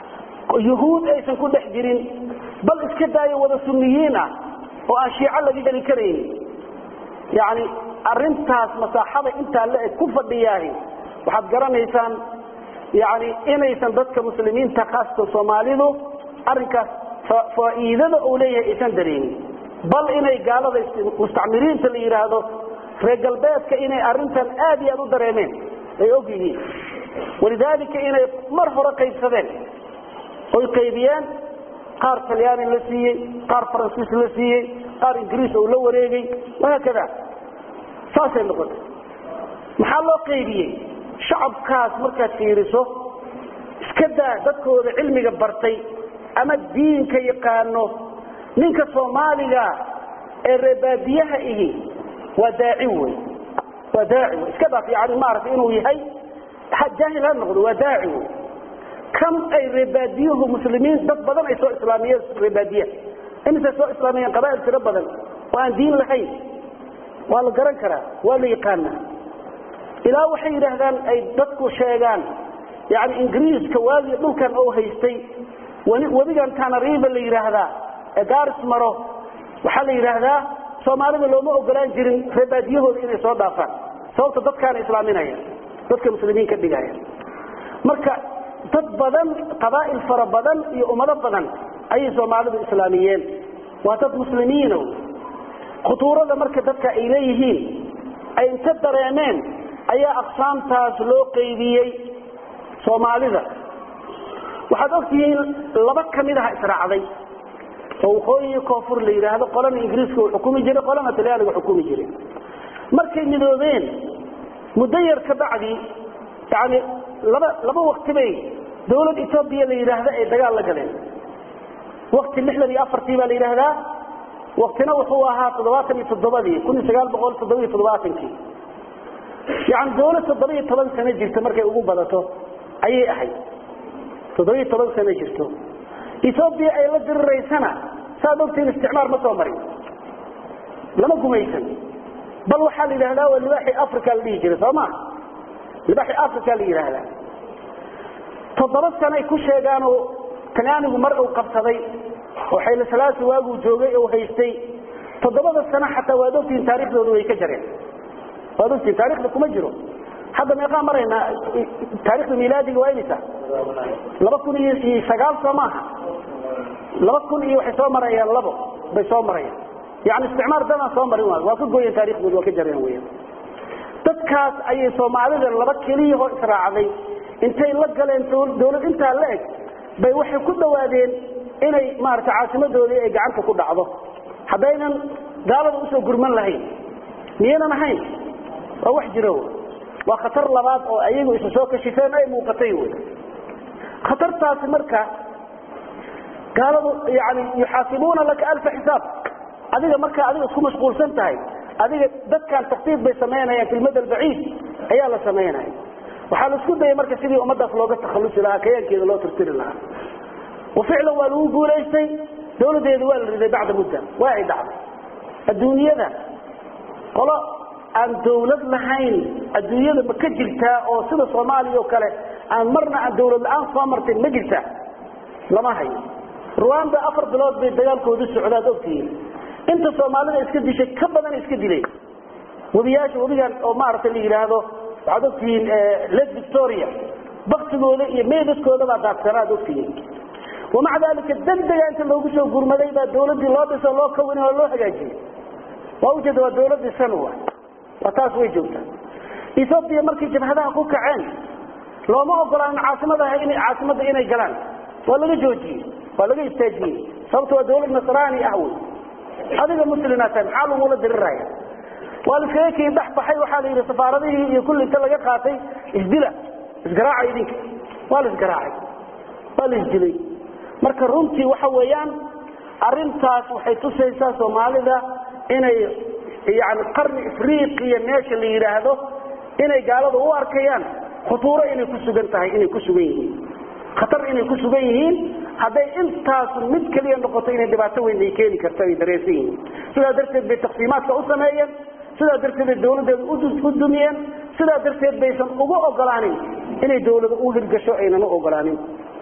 yuhuud aysan ku dhex jirin bal iska daayo wada sunniyiin ah oo aan shiico laga heli karaynin yani arintaas masaaxada intaa la eg ku fadhiyaahi waxaad garanaysaan yani inaysan dadka muslimiinta khaasatan soomaalidu arinkaas faa'iidada uu leeyahay aysan dareemin bal inay gaalada mustacmiriinta la yidhaahdo reer galbeedka inay arintan aad iyo aad u dareemeen ay og yihiin walidaalika inay mar hore qaybsadeen oy qaybiyeen qaar talyaani la siiyey qaar faransiis la siiyey qaar ingiriis ou la wareegay wahaakada saasay noqotay maxaa loo qaybiyey shacabkaas markaad fiiriso iska daa dadkooda cilmiga bartay ama diinka yaqaano ninka soomaaliga ee reebaadiyaha ihi waa daaci wey waa daaci wey iska dhaaf yani maaragtay inuu yahay jaahil ha noqdo waa daaci wey kan ay reebaadiyuhu muslimiin dad badan ay soo islaamiyeen reebaadiyaha imisay soo islaamiyeen qabaa'il tiro badan oo aan diin lahayn waa la garan karaa waa la yaqaanaa ilaa waxay yidhaahdaan ay dadku sheegaan yani ingiriiska waagii dhulkan oo haystay webigan tanariiba la yidhaahdaa ee gaaris maro waxaa la yidhaahdaa soomaalida looma ogolaan jirin reebaadiyahooda inay soo dhaafaan sababta dadkaana islaaminaya dadka muslimiin ka dhigaya marka dad badan qabaa'il fara badan iyo ummado badan ayay soomaalidu islaamiyeen waa dad muslimiino khutuurada marka dadka ay leeyihiin ay inta dareemeen ayaa aqsaamtaas loo qaybiyey soomaalida waxaad ogtihiin laba ka mid aha israacday oo waqooyi koonfur la yidhaahdo qolana ingiriiska uu xukumi jiray qolana talyaaniga xukumi jiray markay midoobeen muddo yar ka bacdi yani laba laba wakti bay dawlad etoobiya la yidhaahda ay dagaal la galeen wakti lixdan iyo afartii baa la yidhaahdaa waktina wuxuu ahaa toddobaatan iyo toddobadii kun iyo sagaal boqol toddoba iyo toddobaatankii yani dawlad toddoba iyo toban sano jirta markay ugu badato ayay ahayd toddoba iyo toban sano jirto etoobiya ay la diriraysana saad ogtiin isticmaar ma soo marin lama gumaysan bal waxaa la yidhahdaa waa libaaxii africa la dhihi jiray soo ma libaaxii africa la yidhaahdaa toddoba sanoay ku sheegaanoo talyaanigu mar uu qabsaday oo xaylasalaasi waaguu joogay oo haystay toddobada sano xataa waad ogtihiin taarikhdooda way ka jareen waad ogtihiin taarikhda kuma jiro hadda meeqaa maraynaa taarikhda milaadiga waa imisa laba kun iyo iyo sagaal soo maaha laba kun iyo waxay soo marayaan labo bay soo marayaan yani isticmaar dadaan soo marin waay waa ka gooyeen taarikhdooda waa ka jareen weya dadkaas ayay soomaalida laba keliyahoo israacday intay la galeen dawlad intaa la eg bay waxay ku dhawaadeen inay maarata caasimadoodii ay gacanta ku dhacdo haddaynan gaalada usoo gurman lahayn miyanan ahayn waa wax jiro waa khatar labaad oo ayagu isa soo kashifeen ay muuqatay wy khatartaasi marka gaaladu yani yuxaasibuuna laka alfa xisaab adiga markaa adiga isku mashquulsan tahay adiga dadkan taktiif bay samaynayaan fi lmada albaciid ayaa la samaynaya waxaa la isku dayay marka sidii ummadaas looga takhalusi lahaa kayaankeeda loo tirtiri lahaa waficlan waa lagu guulaystay dawladeedu waa la riday bacda mudda waa ay dhacday adduunyada qolo aan dawlad lahayn adduunyada ma ka jirtaa oo sida soomaaliya oo kale aan marna aan dawlad la-aan soo martin ma jirtaa lama hayo ruanda afar bilood bay dagaalkoodu socdaad ogtihiin inta soomaalida iska dishay ka badan iska dileen webiyaasha webigan oo maaragtay la yidhaahdo waxaad ogtihiin lake victoria baktigooda iyo meedaskooda baa daadsanaad ogtihiin wamaca dalika degdega inta loogu soo gurmaday baa dawladdii loo dhiso loo kawin oo loo hagaajiyey waa ujeeda waa dawladdii sanwa waa taas way joogtaa ethoobiya markay jabhadaha ku kaceen looma ogolaanin caasimadaha in caasimadda inay galaan waa laga joojiyey waa laga istaajiyey sababto waa dawlad nasraani ah wey adiga muslina tahay maxaa lagula diriraya waa la iskaga kii dhex baxay waxaa la yidhi safaaradihii iyo kulli inta laga qaatay isdila isgaraaca idinka waa la isgaraacay waa la isdilay marka runtii waxa weeyaan arintaas waxay tusaysaa soomaalida inay yani qarni afriqiya meesha la yidhaahdo inay gaalada u arkayaan khutuuro inay ku sugan tahay inay ku sugan yihiin khatar inay ku sugan yihiin hadday intaasu mid keliya noqoto inay dhibaato weyn ay keeni karto ay dareensan yihiin sidaa darteed bay taqsiimaadka u sameeyeen sidaa darteed bay dawladeeda u dumiyeen sidaa darteed baysan ugu ogolaanin inay dawlada u hirgasho aynan u ogolaanin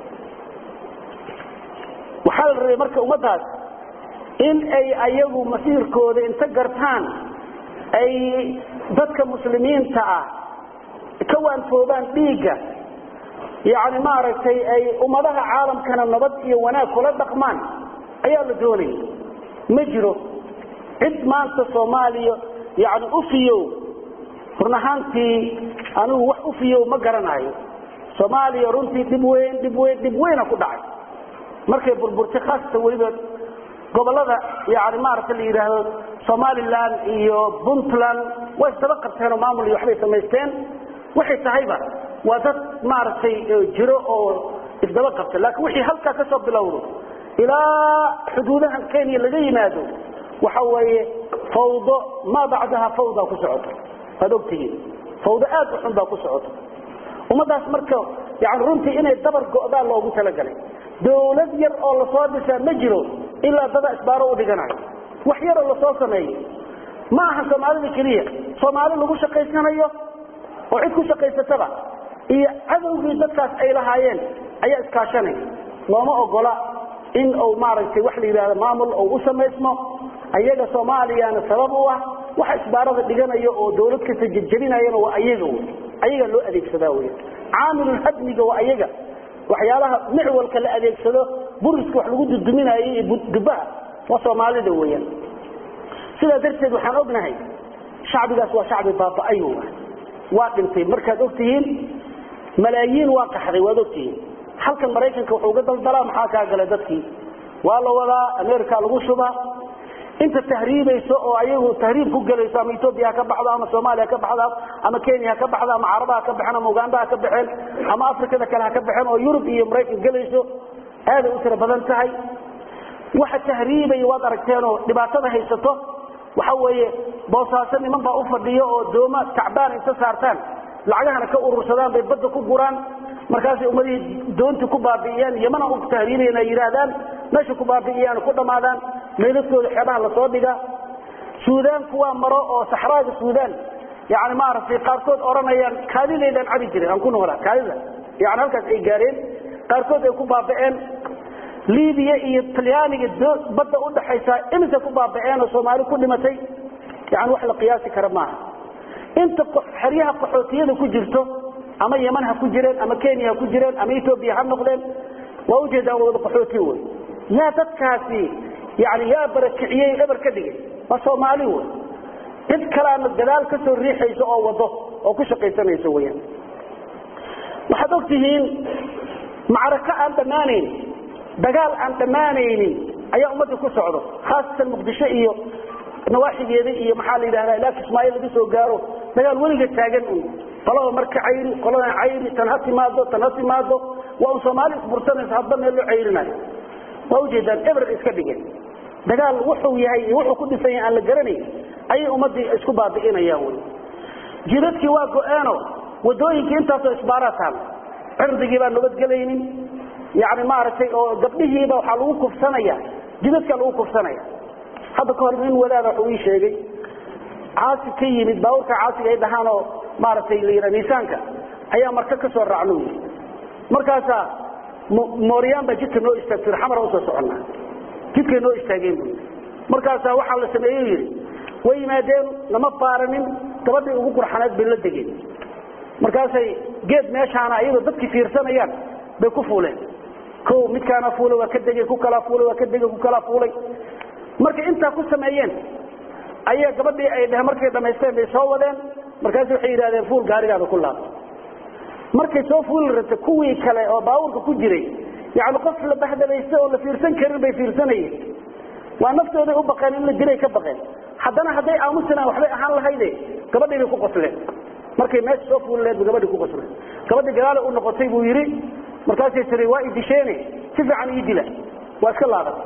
waxaa la rabay marka ummadaas in ay ayagu masiirkooda inta gartaan ay dadka muslimiinta ah ka waanfoobaan dhiigga yani maaragtay ay ummadaha caalamkana nabad iyo wanaag kula dhaqmaan ayaa la doonaya ma jiro cid maanta soomaaliya yani ufiyow run ahaantii anigu wax ufiyow ma garanayo soomaaliya runtii dhib weyn dhib weyn dhib weyna ku dhacay markay burburtay khaasatan weliba gobolada yani maaragta la yidhaahdo somaliland iyo puntland way isdaba qabteen oo maamul iyo waxbay samaysteen waxay tahayba waa dad maaragtay jiro oo isdaba qabta laakiin wixii halkaa ka soo bilowdo ilaa xuduudahan kenya laga yimaado waxa weeye fawdo maa bacdaha fawda ku socoto waad ogtihiin fawdo aad u xun baa ku socoto ummadaas marka yani runtii inay dabar go'daan loogu talagalay dawlad yar oo lasoo dhisaa ma jiro ilaa dada isbaaro u dhiganayo wax yaroo lasoo sameeyo ma aha soomaalida keliya soomaali lagu shaqaysanayo oo cid ku shaqaysataba iyo cadowgii dadkaas ay lahaayeen ayaa iskaashanaya looma ogola in uu maaragtay wax la yidhahdo maamul uu u samaysmo ayaga soomaaliyana sabab u ah waxa isbaarada dhiganaya oo dawlad kasta jejebinayana waa ayaga wy ayaga loo adeegsadaa wy caamilulhadmiga waa ayaga waxyaalaha micwalka la adeegsado buriska wax lagu duduminayo iyo dubaha waa soomaalida weyaan sidaa darteed waxaan ognahay shacbigaas waa shacbi baaba-ay waa dhintay markaad ogtihiin malaayiin waa qaxday waad ogtihiin halkan maraykanka wuxuu uga daldalaa maxaa kaa galay dadkii waa la wadaa america lagu shubaa inta tahriibayso oo ayagu tahriib ku gelayso ama etoobiya ha ka baxdo ama soomaaliya ka baxda ama kenya ha ka baxda ama carabaha ka baxeen ama uganda ha ka baxeen ama afrikada kale ha ka baxeen oo yurub iyo maraykan gelayso aaday u tiro badan tahay waxa tahriibaya waad aragteenoo dhibaatada haysato waxa weeye boosaaso niman baa u fadhiyo oo dooma tacbaan inta saartaan lacagahana ka urursadaan bay badda ku guraan markaasay ummadihii doontii ku baabi'iyaan yamana u tahriibayan ay yidhaahdaan meesha ku baabi'iyaan ku dhammaadaan meydadkooda xeebaha lasoo dhiga suudaanku waa maro oo saxraaga suudaan yani maaragtay qaarkood odhanayaan kaadidaydaan cabi jiray aan ku noolaa kaadida yani halkaas ay gaareen qaarkood ay ku baaba'een libiya iyo talyaaniga badda udhaxaysa iminka ku baaba'een oo soomaali ku dhimatay yani wax la qiyaasi kara maaha inta xeryaha qaxootiyada ku jirto ama yeman ha ku jireen ama kenya ha ku jireen ama etoobiya ha noqdeen waa ujeedaan wada qaxooti wey yaa dadkaasi yani yaa barakiciyey eber ka dhigay waa soomaali wey cid kalaana gadaal ka soo riixayso oo wado oo ku shaqaysanayso weyaan waxaad og tihiin macrako aan dhammaanayn dagaal aan dhammaanaynin ayaa ummadda ku socdo khaasatan muqdisho iyo nawaaxigeeda iyo maxaa la yidhahdaa ilaa kismaayo laga soo gaaro dagaal weliga taagan un qolada marka cayri qoladan cayri tan ha timaado tan ha timaado waa un soomaali isbursanaysa hadba meel loo cayrinayo waa ujeedaan eber iska dhigeen dagaal wuxuu yahay iyo wuxuu ku dhisan yahay aan la garanayn ayay ummadii isku baabi'inayaan wy jidadkii waa go-eeno wadooyinkii intaasoo isbaaraa taal cirdigii baan nabadgelaynin yani maaragtay oo gabdhihiiba waxaa lagu kufsanaya jidadka lagu kufsanaya hadda kahor nin wadaada wuxuu ii sheegay caasi ka yimid baabuurka caasiga ay dhahaan oo maaragtay la miisaanka ayaa marka ka soo raacno yii markaasaa mooryaan baa jidka noo istaagtay xamara usoo soconnaa jidkay noo istaageen bu markaasaa waxaa la sameeyey yidhi way yimaadeen lama baaranin gabadhii ugu qurxaneed bay la degeen markaasay geed meeshaana ayadoo dadkii fiirsanayaan bay ku fuuleen o midkaana fuulay waa ka degay ku kalaa fuulay waa ka degay ku kalaa fuulay markay intaa ku sameeyeen ayaa gabadhii ay dheheen markay dhamaysteen bay soo wadeen markaasu waxay yidhahdeen fuul gaarigaada ku laab markay soo fuuli rabtay kuwii kale oo baabuurka ku jiray yani qof la bahdalaysta oo la fiirsan karin bay fiirsanayeen waa naftooday u baqeen in la dilay ka baqeen haddana hadday aamusinaan waxbay ahaan lahayde gabadhii bay ku qosleen markay meesha soo fuuli laheed ba gabadhii ku qosleen gabadhii gadaala u noqotay buu yidhi markaasay tiri waa idisheene si fiican ii dila waa iska laabatay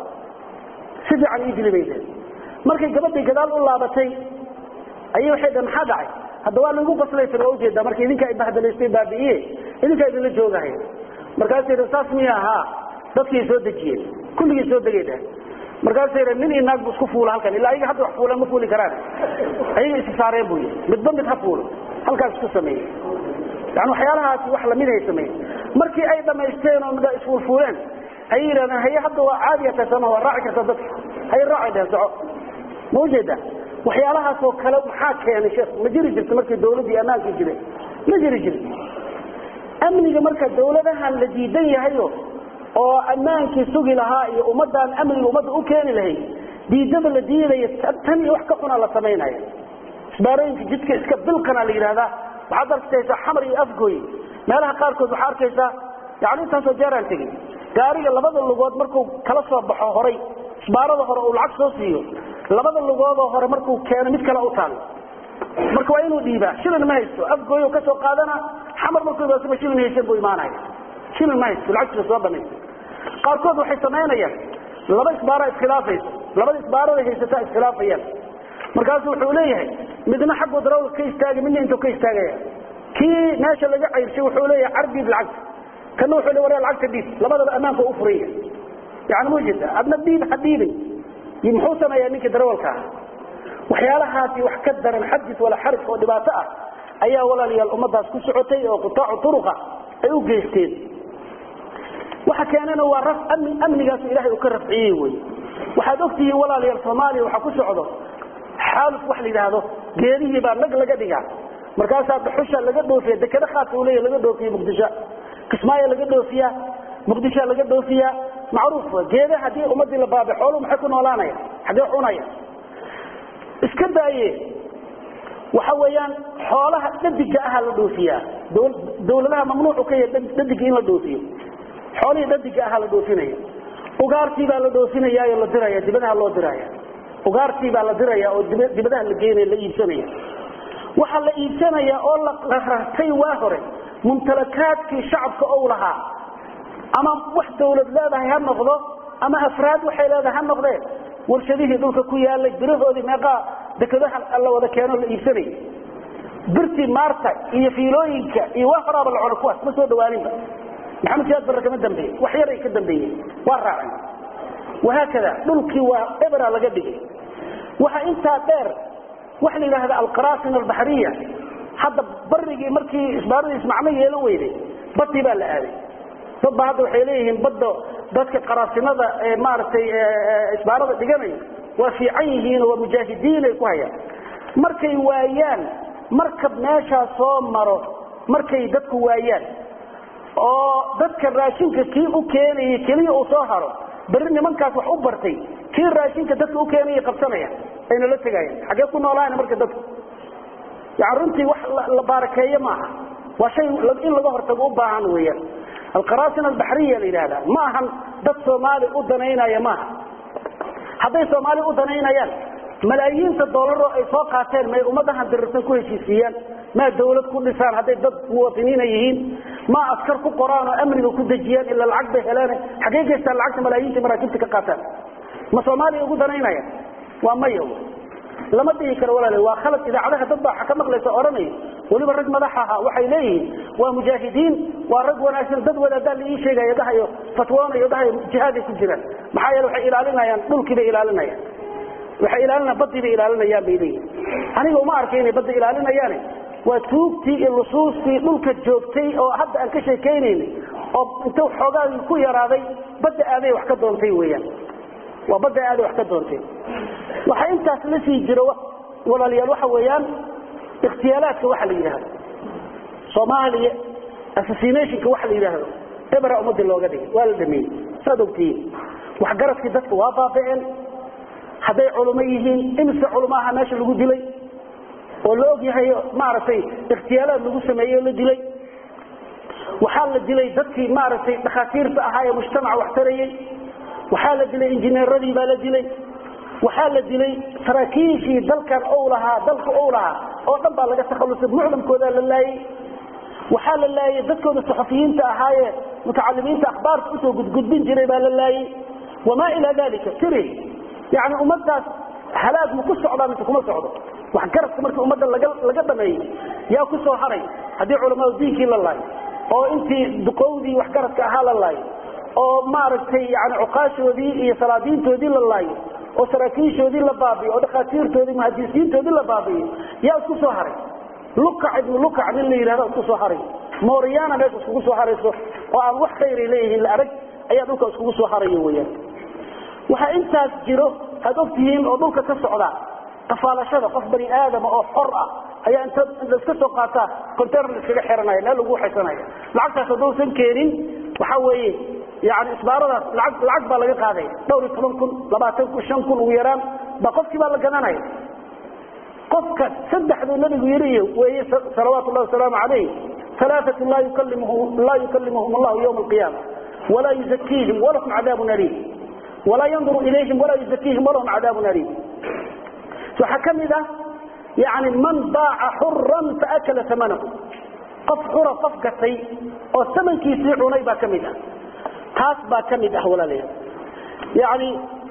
si fiican ii dili bay deen markay gabadhii gadaal u laabatay ayay waxay dheen maxaa dhacay hadda waa laigu qoslay tir waa ujeedaa marka idinkaa ibahadalaystay baabi'iye idinkaa idinla joogahay markaasay dhen saas miya ahaa dadkii soo dejiyeen kulligii soo degay dhehen markaasay dhen nin iyo naag bu isku fuula halkan ilaa ayaga hadda wax fuulaan ma fuuli karaan ayaga isi saareen buu yii midba mid ha fuulo halkaas isku sameeyey yani waxyaalahaasi wax lamid ay sameeyeen markii ay dhamaysteen oo midha isfuulfuuleen ayay yidhahdeen haye hadda waa caadiya tasama waa raaci karta dadka haye raacay dhehen soco ma ujeedaa waxyaalahaasoo kale maxaa keenay sheekh ma jiri jirta markii dawladdii ammaankii jireen ma jiri jirta amniga marka dawladahan la diidan yahayo oo ammaankii sugi lahaa iyo ummadaan amniga ummadda u keeni lahayd diidada la diidaya tan iyo wax ka xunaa la samaynaya isbaarooyinka jidka iska bilqana la yidhahdaa waxaad arkaysaa xamar iyo afgooy meelaha qaarkood waxaa arkaysaa yani intaasoo jeeraan tegey gaariga labada lugood markuu kala soo baxo horay isbaarada hore uu lacag soo siiyo labada lugoodoo hore markuu keeno mid kale u taalo marka waa inuu dhiibaa shilin ma haysto afgooyo kasoo qaadana xamar markuu imaasaba shilin haysan buu imaanaya shilin ma haysto lacagtiisa soo banaysa qaarkood waxay samaynayaan laba isbaara iskhilaafayso labada isbaarada haysataa iskhilaafayaan markaasu wuxuu leeyahay midna xaggu darawlka ka istaagay midna intuu ka istaagaya kii meesha laga cayrshay wuxuu leeyahay car dhiib lacagta kana wuxuu le waryaa lacagta dhiib labadaba ammaanka u furaya yani ma jeeda adna dhiib ha dhiibin muxuu sameeyaa ninkii darawalka ah waxyaalahaasi wax ka daran xadis wala xaraj oo dhibaato ah ayaa walaalayaal ummadaas ku socotay oo qutaacu turuqa ay u geysteen waxa keenana waa amnigaasu ilahay uu ka rafciyey wy waxaad ogtihiin walaalayaal soomaaliya waxaa ku socdo xaaluf wax la yidhaahdo geedihii baa nag laga dhigaa markaasaa dhuxusha laga dhoofiya dekado khaasa u leeya laga dhoofiya muqdisho kismaayo laga dhoofiya muqdishoa laga dhoofiya macruuf wa geeda haddii ummadii la baabe xooluhu maxay ku noolaanaya xaggee cunaya iska daaye waxa weeyaan xoolaha dhadiga aha la dhoofiyaa dawladaha mamnuucu ka yahay dhadiga in la dhoofiyo xoolihii dhadiga aha la dhoofinaya ugaartii baa la dhoofinaya oo la diraya dibadaha loo diraya ugaartii baa la diraya oo dibadaha la geynaya la iibsanaya waxaa la iibsanaya oo la rartay waa hore mumtalakaadkii shacabka ou lahaa ama wax dawlad leedahay ha noqdo ama afraad waxay leedahay ha noqdeen warshadihii dhulka ku yaalay birahoodii meeqaa dekadaha la wada keeno la iibsanaya birtii maarta iyo fiilooyinka iyo waa horaaba la cona kuwaas ma soo dhawaaninba maxamed siyaad barre kama dambeeye wax yar ay ka dambeeyeen waa raaceen wahaakada dhulkii waa ebera laga dhigay waxa intaa dheer waxa la yidhaahda alqaraasin albaxriya hadda barigii markii isbaaradiis macno yeelan weyday badii baa la aaday dad ba hadda waxay leeyihiin badda dadka qaraasinada ee maaragtay isbaarada dhiganaya waa fiican yihiin waa mujaahidiin ay ku hayaan markay waayaan markab meeshaa soo maro markay dadku waayaan oo dadka raashinka kii u keenayay keliya uu soo haro berri nimankaas wax u bartay kii raashinka dadka u keenaya qabsanaya ayna la tegayaan xaggee ku noolaana marka dadku yani runtii wax la baarakeeyo maaha waa shay in laga hortago u baahan weeyaan alqaraasin albaxriya la yidhahda ma ahan dad soomaali u danaynaya maaha hadday soomaali u danaynayaan malaayiinta doolaro ay soo qaateen may ummadahan dirirsan ku heshiisiiyaan maa dawlad ku dhisaan hadday dad muwaطiniina yihiin ma askar ku qoraan oo amniga ku dejiyaan ila lacag bay heleen xaggey geystaan lacagta malaayiinta maraakiibta ka qaataan ma soomaaliya ugu danaynaya waa maya lama dhihi karo walaal waa khalad idaacadaha dad baa ka maqlaysa oranay waliba rag madax aha waxay leeyihiin waa mujaahidiin waa rag wanaagsan dad wadaadaa la ii sheegaya dhahayo fatwoonayo dhahayo jihaaday ku jiraan maxaa yeele waxay ilaalinayaan dhulkii bay ilaalinayaan waxay ilaalinayaan badii bay ilaalinayaan bay leeyihin aniga uma arkay inay badda ilaalinayaane waa tuugtii iyo lusuustii dhulka joogtay oo hadda aan ka sheekaynayna oo inta xoogaagii ku yaraaday badda aaday wax ka doontay weeyaan waa badda aaday wax ka doontay waxaa intaas la sii jiro walaalayaal waxa weeyaan ikhtiyaalaadka waxa la yidhaahdo soomaaliya assassinationka waxa la yidhaahdo ebera ummadii looga dhigay waa la dhameeyey saad ogtihiin waxgaradkii dadka waa baaba'een hadday culimo yihiin imise culumaaha meesha lagu dilay oo la og yahay maaragtay ikhtiyaalaad lagu sameeyey oo la dilay waxaa la dilay dadkii maaragtay dhakhaatiirta ahaa ee mujtamaca wax tarayey waxaa la dilay injineeradii baa la dilay waxaa la dilay saraakiishii dalkan ou lahaa dalka ou lahaa oo dhan baa laga takhallusay mucdamkoodaa la laayey waxaa la laayey dadkooda saxafiyiinta ahaayee mutacalimiinta akhbaarta usoo gudgudbin jiray baa la laayey wamaa ilaa dalika tiri yani ummadaas halaag ma ku socdaa mise kuma socdo waxgaradka markii ummadda laga laga dhameeyey yaa ku soo haray haddii culamaau diinkii la laayo oo intii duqowdii waxgaradka ahaa la laayo oo maaragtay yani cuqaashoodii iyo salaadiintoodii la laayo oo saraakiishoodii la baabiyo oo dhakhaatiirtoodii muhadisiintoodii la baabiyo yaa isku soo haray lukac ibnu lukac nin la yidhahda isku soo haray mooriyana meesha iskugu soo harayso oo aan wax khayray leeyihiin la arag ayaa dhulka iskugu soo harayo weyaan waxaa intaas jiro aad ogtihiin oo dhulka ka socda qafaalashada qof bani aadama oo xor ah ayaa inta laiska soo qaataa container laiskaga xiranaya meel lagu xaysanaya lacagtaas haddausan keenin waxa weeye yani isbaaradaas laag lacag baa laga qaadaya dhowr iyo toban kun labaatan kun shan kun ugu yaraan ba qofkii baa la gadanaya qofka saddexduu nabigu yiriy weeye salawaatu llahi wasalaamu calayh alaaatu laa yukallimuhum laa yukallimuhum allahu yawma alqiyaama walaa yuzakiihim walahum cadaabun aliim walaa yanduru ilayhim walaa yuzakiihim walahum cadaabun aliim waxaa ka mid ah yani man baaca xuran faakala amanahu qof xura qof gatay oo samankiisii cunay baa ka mid ah taas baa ka mid ah walaalayaal yani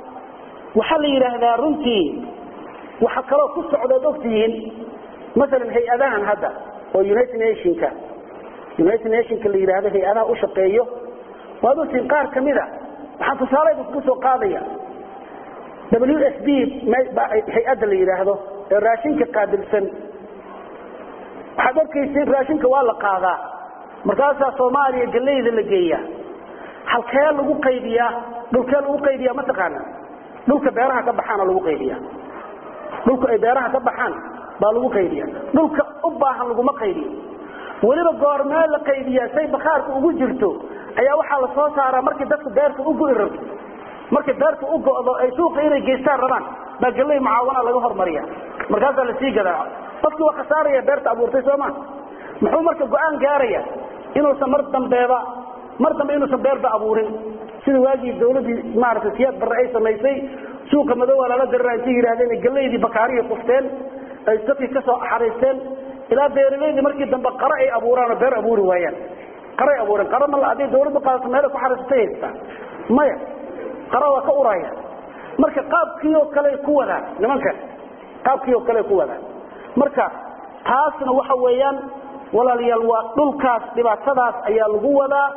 waxaa la yidhaahdaa runtii waxa kaloo ku socdood ogtihiin maalan hay-adahan hadda oo united nationka united nationka la yidhaahdo hay-adaha u shaqeeyo waad ogtihiin qaar ka mida waxaan tusaalayda kugu soo qaadaya w s b hay-adda la yidhaahdo ee raashinka qaabilsan waxaad arkaysa raashinka waa la qaadaa markaasaa soomaaliya galeyda la geeya halkee lagu qaybiyaa dhulkee lagu qaybiyaa mataqaana dhulka beeraha ka baxaana lagu qaybiya dhulka ay beeraha ka baxaan baa lagu qaybiya dhulka u baahan laguma qaybiyo weliba goormee la qaybiyaa say bakhaarka ugu jirto ayaa waxaa la soo saaraa markii dadku beerta u go'i rabto markay beerta u go'do ay suuqa inay geystaan rabaan baa galley mucaawana laga hormariya markaasaa lasii gadaa qofkii waa khasaaraya beerta abuurtay sooma muxuu marka go-aan gaaraya inuusan mar dambeeba mar dambe inuusan beerba abuurin sida waagii dawladii maaragtay siyaad barre ay samaysay suuqa madowaa lala dirira intay yidhahdeen galeydii bakaariya kufteen ay dadkii ka soo axariisteen ilaa beeraleydii markii dambe qaro ay abuuraan oo beer abuuri waayaan qaray abuureen qaro ma hadday dawladdu qaadato meelay ku xariisatay haystaa maya qaro waa ka uraya marka qaabkii oo kale ku wadaan nimankan qaabkii oo kale ku wadaan marka taasna waxa weeyaan walaalayaal waa dhulkaas dhibaatadaas ayaa lagu wadaa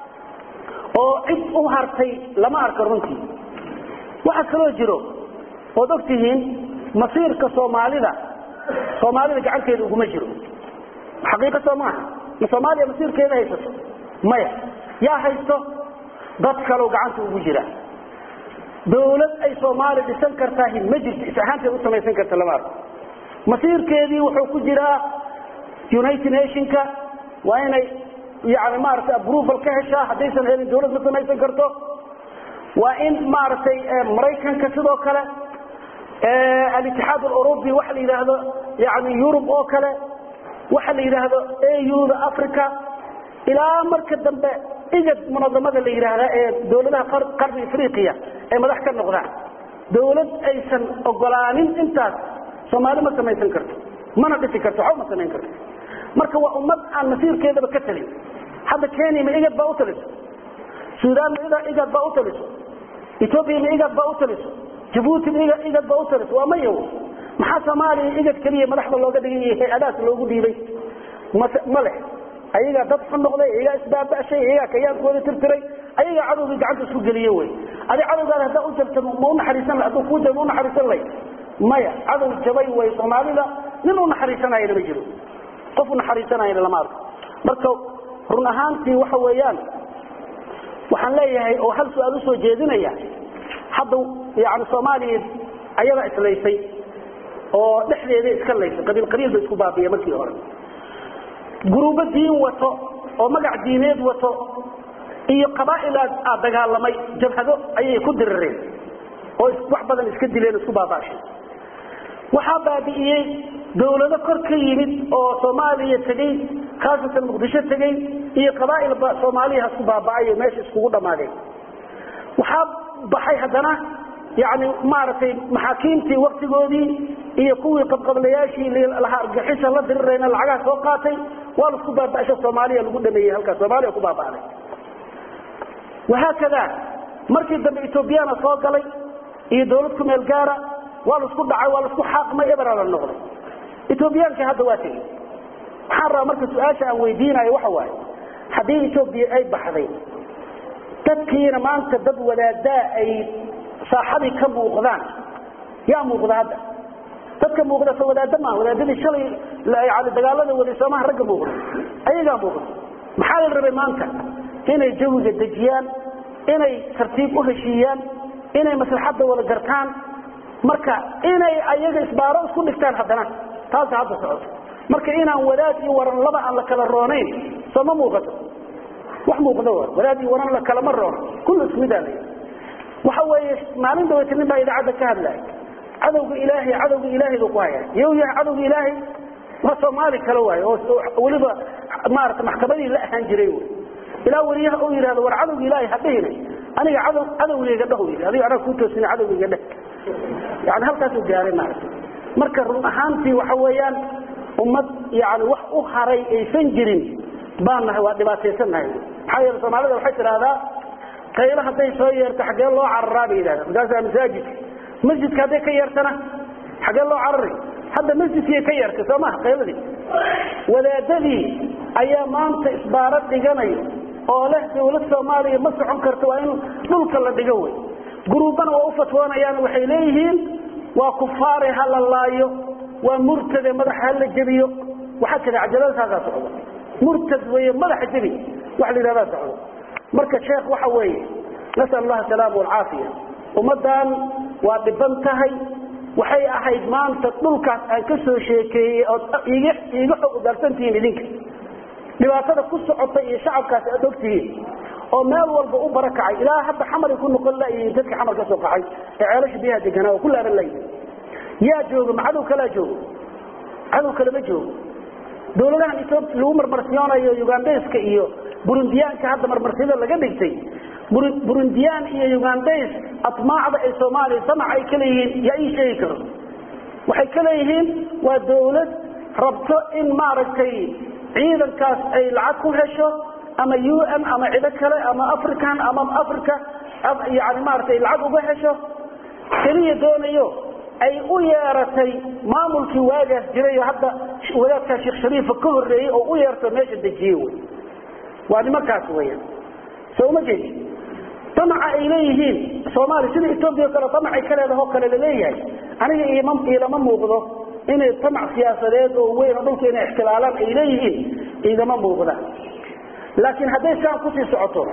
oo cid u hartay lama arka runtii waxaa kaloo jiro ood og tihiin masiirka soomaalida soomaalida gacanteeda uguma jiro xaqiiqa soo maaha ma soomaaliya masiirkeeda haysato maya yaa haysto dad kaloo gacanta ugu jira dawlad ay soomaali dhisan kartaahi ma jirto is ahaanteed u samaysan karta lama arko masiirkeedii wuxuu ku jiraa united nationka waa inay yani maaragtay approval ka heshaa haddaysan helin dawlad ma samaysan karto waa in maaragtay maraykanka sidoo kale alitixaad alurubi waxa la yidhaahdo yani yurub oo kale waxa la yidhaahdo auda africa ilaa marka dambe igad munadamada la yidhaahda ee dawladaha qarni afriqiya ay madax ka noqdaan dawlad aysan ogolaanin intaas soomaali ma samaysan karto mana dhisi karto waxba ma samayn karto marka waa ummad aan masiirkeedaba ka talin hadda kenya ma igad baa u taliso sudan ma igad baa u taliso etoobiya ma igad baa u taliso jabuuti ma igad baa u taliso waa maya maxaa soomaaliya igad keliya madaxda looga dhigay iyo hay-adaas loogu dhiibay ma leh ayagaa dad xun noqday ayagaa isbaabashay ayagaa kayaankooda tirtiray ayagaa cadowgii gacanta isku geliye wy adi cadowgaada haddaa u jabta ma unaxariisan la haduu kuu jaba ma unaxariisan lay maya cadow jabay way soomaalida nin u naxariisanayana ma jiro qof u naxariisanayana lama arko marka run ahaantii waxa weeyaan waxaan leeyahay oo hal su-aal usoo jeedinaya hadda yani soomaaliya ayadaa islaysay oo dhexdeeda iska laysay qabiil qabiil ba isku baabiya markii hore guruubo diin wato oo magac diineed wato iyo qabaa'il aad dagaalamay jabhado ayay ku dirireen oo wax badan iska dileen isku baabaashay waxaa baabi'iyey dawlado kor ka yimid oo soomaaliya tegey khaasatan muqdisho tegey iyo qabaa'il soomaaliya hasku baaba'ay oo meesha iskugu dhammaadeen waxaa baxay haddana yani maaragtay maxaakiimtii waktigoodii iyo kuwii qabqablayaashii lahaa argixisa la dirirayna lacagaha soo qaatay waa laisku baaba'sha soomaaliya lagu dhameeyey halkaas soomaaliya ku baaba'day wahaakada markii dambe etoobiyana soo galay iyo dawlad ku meel gaara waa laisku dhacay waa laisku xaaqmay ebera la noqday etoobiyaanka hadda waa tegey waxaan rabaa marka su-aasha aan weydiinayo waxa waaye haddii etoobiya ay baxday dadkiina maanta dad wadaadaa ay saaxadii ka muuqdaan yaa muuqda hadda dadka muuqda so wadaada maa wadaadadii shalay yani dagaalada waday soomaha ragga muuqda ayagaa muuqda maxaa la rabay maanta inay jawiga dejiyaan inay tartiib u heshiiyaan inay maslaxadda wada gartaan marka inay ayaga isbaaro isku dhigtaan haddana taasa hadda socoto marka inaan wadaad iyo waran laba aan la kala roonayn soo ma muuqato wax muuqda wa wadaad iyo waran la kalama roono kullu ismidaa la waxa weeye maalin daweyta nin baa idaacadda ka hadlaya cadowga ilaahay cadowga ilaahay buu ku hayaa yow yahay cadowga ilaahay waa soomaali kale waayo oo weliba maarata maxkamadii la ahaan jiray wy ilaa weliyaha uu yidhahdo war cadowga ilaahay hadhihina aniga cadow cadowgayga dhah yidhi adiga anaa kuu toosina cadowgayga dheh yani halkaasuu gaaray maarata marka run ahaantii waxa weeyaan ummad yani wax u haray aysan jirin baan nahay waa dhibaataysan nahay maxaa yeele soomaalida waxay tidhaahdaa qaylo hadday soo yeerto xaggee loo cararaa bay yidhahda markaasaa masaajidka masjidka hadday ka yeertana xaggee loo carari hadda masjidkii ka yeertay soo maha qayladii wadaadadii ayaa maanta isbaaro dhiganayo oo leh dawlad soomaaliya ma socon karto waa in dhulka la dhigo wey guruubana waa u fatwoonayaan waxay leeyihiin waa kufaare ha la laayo waa murtade madaxa ha la jebiyo waxaa jira cajaladasaasaa socda murtad weeye madaxa jebi wax la yidhahdaa socdo marka sheekh waxa weeye nasal allah asalaama walcaafiya ummaddan waa dhiban tahay waxay ahayd maanta dhulkaas aan ka soo sheekeeyey ood iiga iiga xog ugaarsantihiin idinka dhibaatada ku socota iyo shacabkaas aad ogtihiin oo meel walba u barakacay ilaa hadda xamari ku noqon layihiin dadka xamar ka soo qaxay ee ceelasha biyaha deganaa oo ku laaban layihin yaa jooga ma cadow kalaa joogo cadow kale ma joogo dawladahan etoobiya lagu marmarsiyoonayo ugandeska iyo burundiyaanka hadda marmarsiyada laga dhigtay burundiyaan iyo ugandes atmaacda ay soomaaliya damac ay ka leeyihiin yaa ii sheegi karo waxay ka leeyihiin waa dawlad rabto in maaragtay ciidankaas ay lacag ku hesho ama u n ama cido kale ama african ama africa yani maaratay lacag uga hesho keliya doonayo ay u yeeratay maamulkii waagaas jiray oo hadda wadaadkaa sheekh shariifa ka horreeyey oo u yeerto meesha dejiye wy waa nimankaas weya soo uma jeedi damaca ay leeyihiin soomaaliya sida etoobiya o kale damacay ka leedahoo kale laleeyahay aniga iilama muuqdo inay damac siyaasadeed oo weyn oo dhulka inay ixtilaalaan ay leeyihiin igama muuqda laakiin hadday saan kusii socoto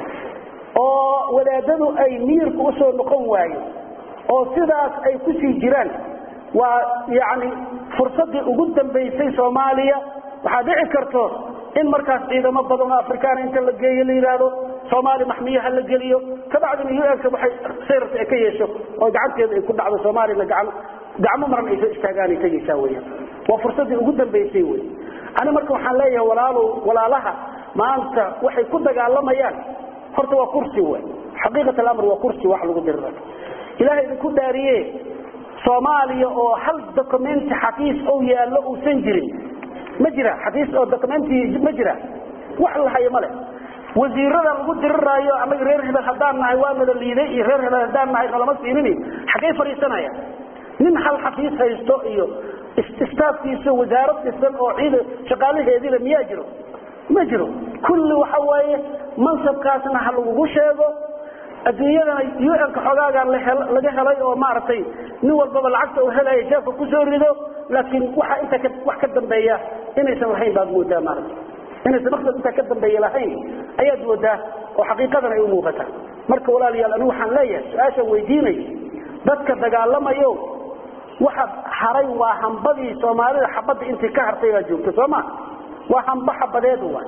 oo wadaadadu ay miirka usoo noqon waayo oo sidaas ay kusii jiraan waa yani fursadii ugu dambaysay soomaaliya waxaa dhici karto in markaas ciidamo badan oo afrikaana inta la geeyo la yidhaahdo soomaaliya maxmiyaha la geliyo kabacdina u nka waxay sayrarta ay ka yeesho oo gacanteeda ay ku dhacdo soomaaliyana gacmo gacmo maran ay soo istaagaan ay tegaysaa weya waa fursadii ugu dambaysay wey ani marka waxaan leeyahay walaalow walaalaha maanta waxay ku dagaalamayaan horta waa kursi wey xaqiiqat alamr waa kursi wax lagu dirira ilahay idinku dhaariye soomaaliya oo hal documenti xafiis ou yaallo uusan jirin ma jira xafiis oo documenti ma jira wax la hayo male wasiirada lagu diriraayo anaga reer hebel haddaan nahay waa nala liiday iyo reer hebel haddaan nahay nalama siinini xaggay fadhiisanaya nin hal xafiis haysto iyo istaafkiisa wasaarad dhisan oo ciid shaqaalaheediina miyaa jiro ma jiro kulli waxa waaye mansabkaasna ha lagugu sheego adduunyadana un-ka xogaagaa laga helay oo maaragtay nin walbaba lacagta uu helaya jeefka kusoo rido laakiin waxa inta wax ka dambeeya inaysan lahayn baad moodaa maarata inaysan maqsad intaa ka dambeeya lahayn ayaad moodaa oo xaqiiqadan ay u muuqataa marka walaalayaal anigu waxaan leeyahay su-aashaan weydiinay dadka dagaalamayo waxa haray waa hambadii soomaalida xabadda intii ka hartay baa joogta soo ma waa hamba xabadeed wa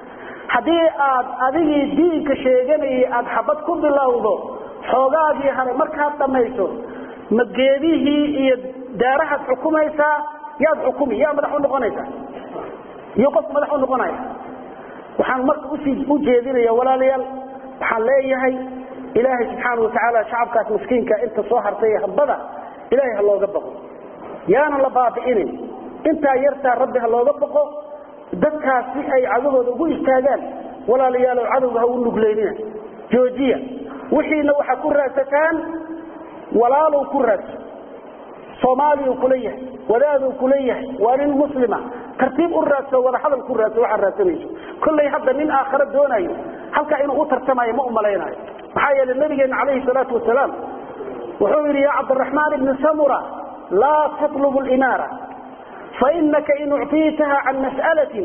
haddii aad adigii diinka sheeganayay aada xabad ku bilowdo xoogaagii hare markaad dhamayso ma geedihii iyo daarahaad xukumaysaa yaad xukumi yaa madax u noqonaysaa iyo qof madax u noqonaya waxaan marka usii u jeedinaya walaalayaal waxaan leeyahay ilaahay subxaana watacaala shacabkaas miskiinka inta soo hartay hambada ilaahay ha looga baqo yaana la baabi'inin intaa yartaa rabbi ha looga baqo dadkaas si ay cadahooda ugu istaagaan walaalayaalow cadowga ha u nugleynina joojiya wixiina waxaa ku raadsataan walaalow ku raadso soomaaliyau kula yahay wadaaduu kula yahay waa nin muslima tartiib u raadso wada hadal ku raadso waxaad raadsanayso kollay hadda nin aakhare doonayo halkaa inuu u tartamayo ma umalaynayo maxaa yeelay nabigeena calayhi salaatu wasalaam wuxuu yidhi ya cabdiraxmaan ibni samura laa tatlubu limaara fainaka in ucطiitaha can mas'alatin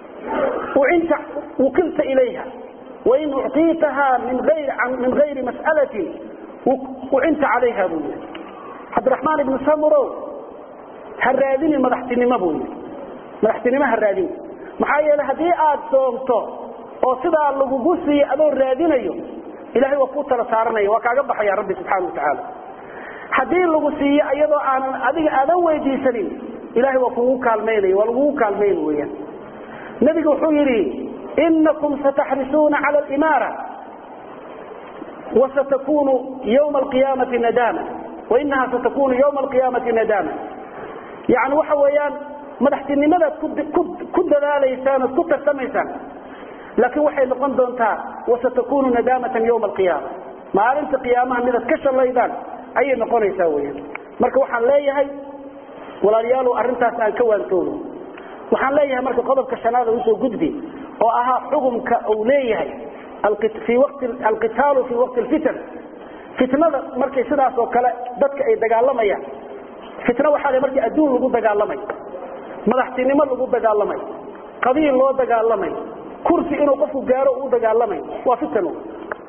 wukilta ilayha wain ucطiitaha min gayri mas'alatin ucinta calayha buu yidhi cabdiraxmaan ibni samuro ha raadini madaxtinimo buu yidhi madaxtinimo ha raadini maxaa yeeley haddii aad doonto oo sidaa lagugu siiyo adoo raadinayo ilahay waa kuu tala saaranaya waa kaaga baxaya rabbi subxaana wa tacaala haddii lagu siiyo iyadoo aanan adiga aadan weydiisanin ilahay waa kugu kaalmaynaya waa lagugu kaalmayn weyaan nebigu wuxuu yidhi inakum sataxrisuuna cala alimaara wasatakunu ywma alqiyaamati nadama wainaha satakunu ywma alqiyaamati nadama yani waxa weeyaan madaxtinimadaad ku dadaalaysaan ood ku tartamaysaan laakiin waxay noqon doontaa wasatakunu nadamatan ywma alqiyaama maalinta qiyaamaha midaad ka shallaydaan ayay noqonaysaa weyaan marka waxaan leeyahay walaalayaalow arrintaas aan ka waantoono waxaan leeyahay marka qodobka shanaada usoo gudbi oo ahaa xukumka uu leeyahay fii wati alqitaalu fii waqti lfitan fitnada markay sidaas oo kale dadka ay dagaalamayaan fitna waxaa le markii adduun lagu dagaalamayo madaxtinimo lagu dagaalamayo qabiil loo dagaalamayo kursi inuu qofku gaaro uu dagaalamayo waa fitan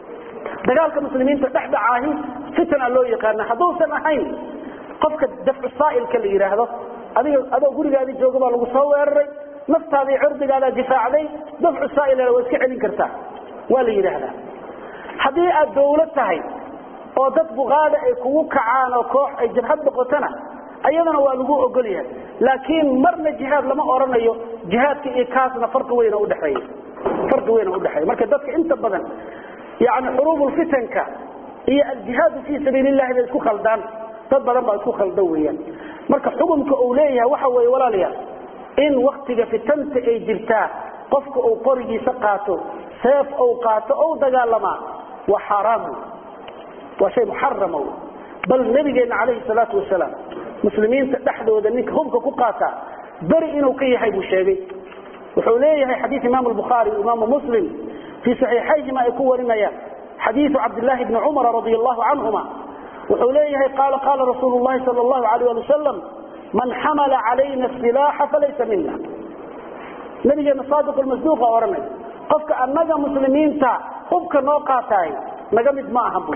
dagaalka muslimiinta dhexdhacaahi fitna loo yaqaana hadduusan ahayn qofka dafcu saa'ilka la yidhaahdo adiga adoo gurigaadii jooga baa lagu soo weeraray naftaadii cirdigaadaa difaacday dafcu saa'ilana waa iska celin kartaa waa la yidhaahdaa haddii aad dawlad tahay oo dad buqaada ay kugu kacaan oo koox ay jabhad noqotona ayadana waa lagu ogol yahay laakiin marna jihaad lama oranayo jihaadka iyo kaasna farqi weyna udhexeeya farqi weyna udhexeeya marka dadka inta badan yani xuruubulfitanka iyo aljihaadu fii sabiili llahi bay isku khaldaan dad badan baa isku khaldan weeyaan marka xukunka uu leeyahay waxa weeye walaalayaal in waktiga fitanta ay jirtaa qofka uu qorigiisa qaato seef ou qaato ou dagaalamaa waa xaaraam waa shay muxarama bal nabigeena calayhi salaatu wasalaam muslimiinta dhexdooda ninka hubka ku qaataa beri inuu ka yahay buu sheegay wuxuu leeyahay xadiid imaam albukhaari imaamu muslim fii saxiixayhima ay ku warinayaan xadiidu cabdillaahi bni cumara radi allahu canhuma wuxuu leeyahay qaala qaala rasuulu llahi sal allahu alayh ali wasalam man xamala calayna asilaaxa falaysa mina nabigeena saadiq lmasduuqa odhanay qofka annaga muslimiinta hubka noo qaataay naga mid ma aha buu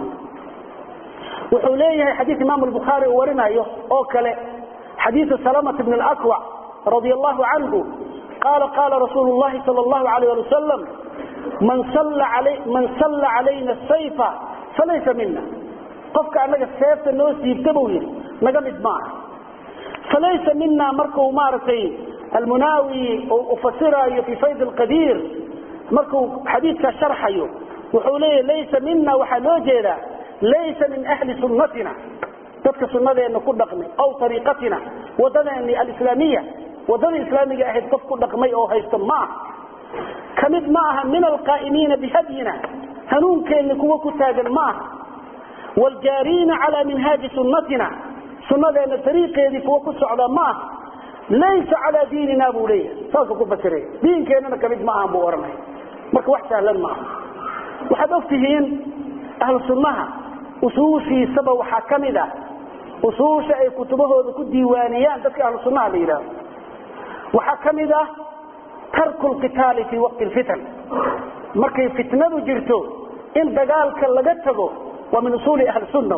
wuxuu leeyahay xadiid imaam albukhaari uu warinayo oo kale xadiidu salamat bn alakwac radi allahu canhu qaala qaala rasuulu llahi sal allahu alayh ali wasalam man salla calayna sayfa falaysa mina qofka annaga seefta noo siibta buu yidhi naga mid ma aha falaysa mina markuu maaragtay almunaawi ufasiraayo fi fayd alqadiir markuu xadiidkaa sharxayo wuxuu leeyahy laysa mina waxaa loo jeedaa laysa min ahli sunnatina dadka sunnadeena ku dhaqmay aw ariiqatina wadadeeni alislaamiya wadada islaamiga ahayd qof ku dhaqmay oo haysto ma aha ka mid ma aha min alqaa'imiina bihadyina hanuunkeenni kuwa ku taagan ma aha wljaariina calaa minhaaji sunnatina sunnadeena ariiqeedii kuwa ku socda ma aha laysa calaa diinina buu leeyahay saasuu ku fasiray diinkeennana kamid ma ahan buu ohanaya marka wax sahlan ma aha waxaad og tihiin ahlu sunnaha usuushiisaba waxaa ka mid ah usuusha ay kutubahooda ku diiwaaniyaan dadka ahlu sunnaha la yidhahdo waxaa ka mid ah tarku lqitaali fii waqti lfitan markay fitnadu jirto in dagaalka laga tago waa min usuuli ahli sunna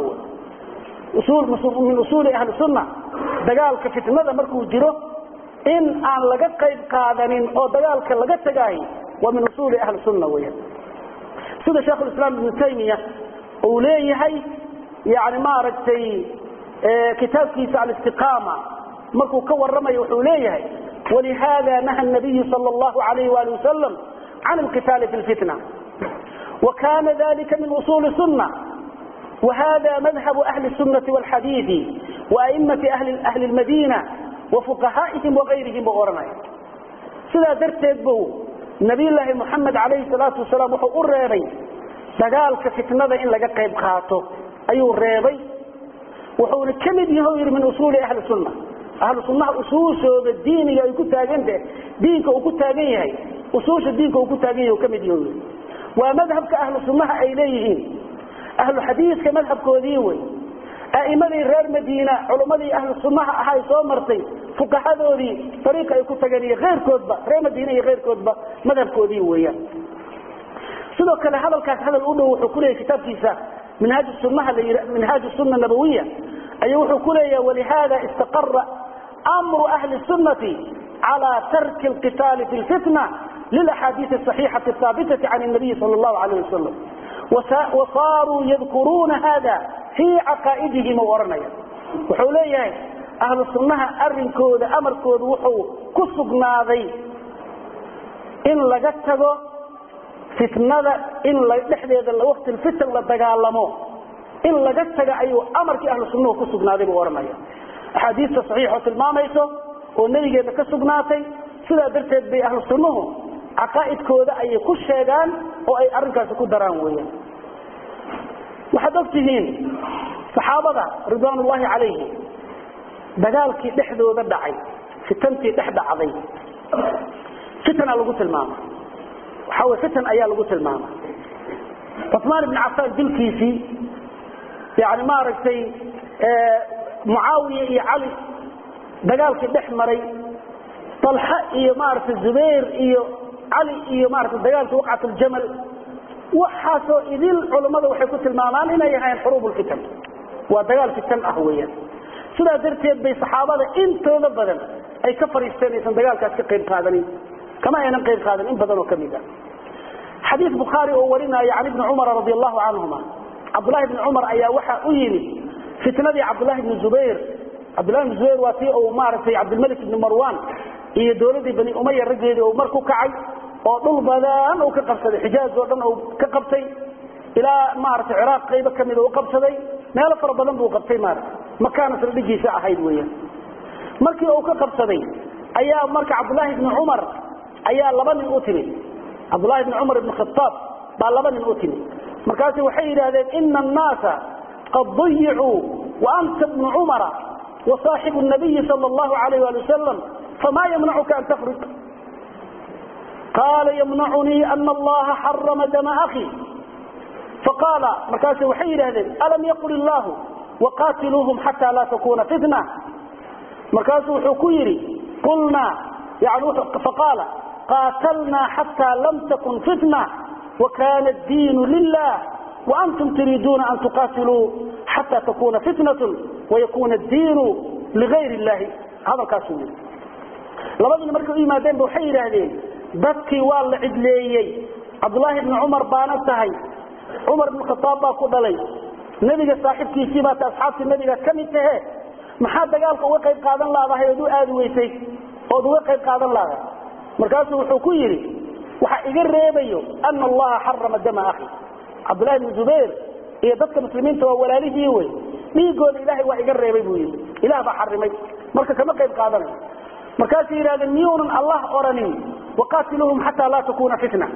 min usuuli ahli sunna dagaalka fitnada markuu jiro in aan laga qayb qaadanin oo dagaalka laga tagaay waa min usuuli ahli sunna weyan sida sheikhulislaam ibnu taymiya uu leeyahay yani maaragtay kitaabkiisa alistiqaama markuu ka waramayo wuxuu leeyahay walihada naha nabiyu sal llahu alayh wali wasalam can alqitaali fi lfitna wa kana dalika min usuli sunna وhذا مذهب أهل السنة والحديث وأئمة أهل المدينة وفقهائهم وغيرهم b ohanaya sidaa darteed bu نabiy لaahi محamed عalayه الصلاaةu وaسaلاam wuxuu u reebay dagaalka fitnada in laga qayb qaato ayuu reebay wuxuuna ka mid yaho yidhi min usuuli ahli الsuنة ahlu sunaha usuushooda diiniga ay ku taagante diinka uu ku taagan yahay usuusha diinka uu ku taagan yahy ka mid yaho waa madhabka ahlu sunaha ay leeyihiin ahlu xadiidka madhabkoodii wey a'imadii reer madiina culummadii ahlu sunnaha ahay soo martay fuqahadoodii ariiqa ay ku tageen iyo keyrkoodba reer madiina iyo keyrkoodba madhabkoodii weeyaan sidoo kale hadalkaas hadal u dhow wuxuu kuleeyahy kitaabkiisa minhaaj sunaha minhaaj sunna nabawiya ayuu wuxuu ku leeyaha walihada istaqara amru ahli sunnati cala tarki alqitaali fi lfitna lilaxaadiis asaxiixati ahaabitati can nabiyi sal llahu alayh wasalam wasaaruu yadkuruuna hada fii caqaa'idihim u ohanaya wuxuu leeyahay ahlu sunnaha arinkooda amarkooda wuxuu ku sugnaaday in laga tago fitnada in dhexdeeda waqti fitan la dagaalamo in laga taga ayuu amarkii ahlu sunnuhu ku sugnaaday buu ohanaya axaadiista saxiixoo tilmaamayso oo nebigeeda ka sugnaatay sidaa darteed bay ahlu sunnuhu caqaa'idkooda ayay ku sheegaan oo ay arrinkaasi ku daraan weeyaan waxaad og tihiin saxaabada ridwaan ullahi calayhi dagaalkii dhexdooda dhacay fitantii dhex dhacday fitana lagu tilmaama waxaa wey fitan ayaa lagu tilmaama cuثmaan ibn cafaan dilkiisii yani maaragtay mucaawiya iyo cali dagaalkii dhex maray طalxa iyo maaragtay zubayr iyo cali iyo maarata dagaalkii waqcat aljamal waxaasoo idil culammada waxay ku tilmaamaan inay ahayn xuruubulfitan waa dagaal fitan ah weeyaan sidaa darteed bay saxaabada intooda badan ay ka fariisteen aysan dagaalkaas ka qayb qaadanin kama aynan qayb qaadanin in badan oo kamid a xadiis bukhaari oo warinaya can ibni cumara radi allahu canhuma cabdullahi bni cumar ayaa waxaa u yimid fitnadii cabdullahi bni zubayr cabdullahi bni zubayr waa tii uu maaragtay cabdilmalik ibni marwan iyo dowladdii bani umaya raggeedii uu mar ku kacay oo dhul badan uu ka qabsaday xijaaz oo dhan uu ka qabtay ilaa maaragtay ciraaq qaybo kamida u qabsaday meelo fara badan buu qabtay maarata makaana saldhigiisa ahayd weeyaan markii uu ka qabsaday ayaa marka cabdullaahi bni cumar ayaa laba nin u timid cabdullahi bni cumar ibni khataab baa laba nin u timid markaasu waxay yidhahdeen ina annaasa qad dayicuu wa anta bnu cumara wa saaxibu nabiyi sala allahu alayh ali wasalam famaa yamnacuka an takhruj qaala yamnacunii ana allaha xarama dama akhi faqaala markaasu waxay yidhahdeen alam yaqul illaahu waqaatiluuhum xataa laa takuna fitna markaasuu wuxuu ku yidhi qulnaa yani faqaala qaatalnaa xataa lam takun fitna wakana addiinu lilah waantum turiiduuna an tuqaatiluu xataa takuna fitnatun wayakuna addiinu ligayr illahi hadalkaasuu yidhi labadii markay u yimaadeenba waxay yidhaahdeen dadkii waa la cidleeyey cabdullaahi bni cumar baana tahay cumar bn khataab baa ku dhalay nebiga saaxiibkiisii baata asxaabtii nebigaad ka mid tahe maxaa dagaalka uga qayb qaadan laadahay ood u aadi weysay ood uga qayb qaadan laadahay markaasuu wuxuu ku yidhi waxa iga reebayo ana allaha xarama dama akhi cabdullahi bni zubayr iyo dadka muslimiinta waa walaalihii wey dhiigooda ilaahay waa iga reebay buu yidhi ilaah baa xarimay marka kama qayb qaadanayo markaasuu yidhahdeen miyuunan allah oranin waqaatiluuhum xataa laa takuna fitna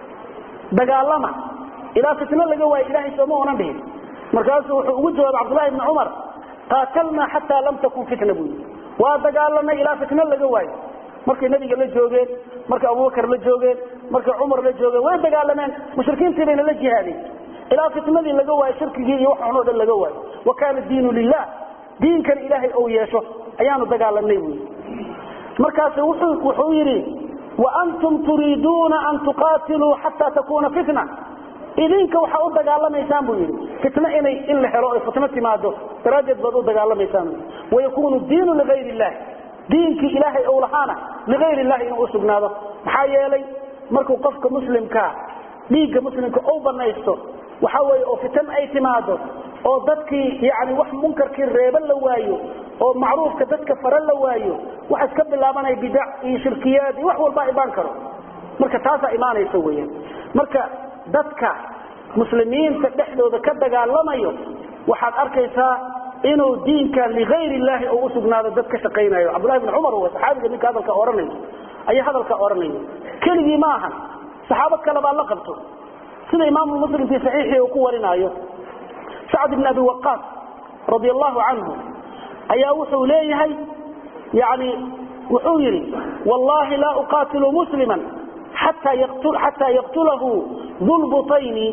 dagaalama ilaa fitno laga waayo ilahay sooma onan dhihin markaasuu wuxuu ugu jawaabay cabdullahi bni cumar qaatalnaa xataa lam takun fitna buu yidhi waa dagaalanay ilaa fitno laga waayo markay nebiga la joogeen markay abubakar la joogeen markay cumar la joogeen way dagaalameen mushrikiintii bayna la jihaadeen ilaa fitnadii laga waayo shirkigii iyo waxaan o dhan laga waayo wa kaana diinu lilah diinkan ilaahay ou yeesho ayaanu dagaalanay buu yidhi markaasu wuxuu yidhi waantum turiiduuna an tuqaatiluu xataa takuna fitna idinka waxaa u dagaalamaysaan buu yidhi fitno inay in la helo ay fitno timaado daraaddeed baad u dagaalamaysaan wayakunu diinu ligayr illahi diinkii ilaahay ou lahaana ligayr illahi inuu u sugnaado maxaa yeelay markuu qofka muslimkaa dhiigga muslimka ou banaysto waxa weeye oo fitan ay timaado oo dadkii yani wax munkarkii reeba la waayo oo macruufka dadka fara la waayo waxa iska bilaabanaya bidac iyo shirkiyaad iyo wax walbaa imaan karo marka taasaa imaanaysa weyaan marka dadka muslimiinta dhexdooda ka dagaalamayo waxaad arkaysaa inuu diinka ligayr illahi oo usugnaado dad ka shaqaynayo cabdullahi bn cumar w saxaabiga ninka hadalka ohanayo ayaa hadalka odhanayo keligii ma ahan saxaabad kale baa la qabto sida imaamu muslim fii saxiixii uu ku warinaayo sacd ibn abi waqaas radi allahu canhu ayaa wuxuu leeyahay yani wuxuu yidhi wallahi laa uqaatilu muslima xataa yaqtulahu dulbutayni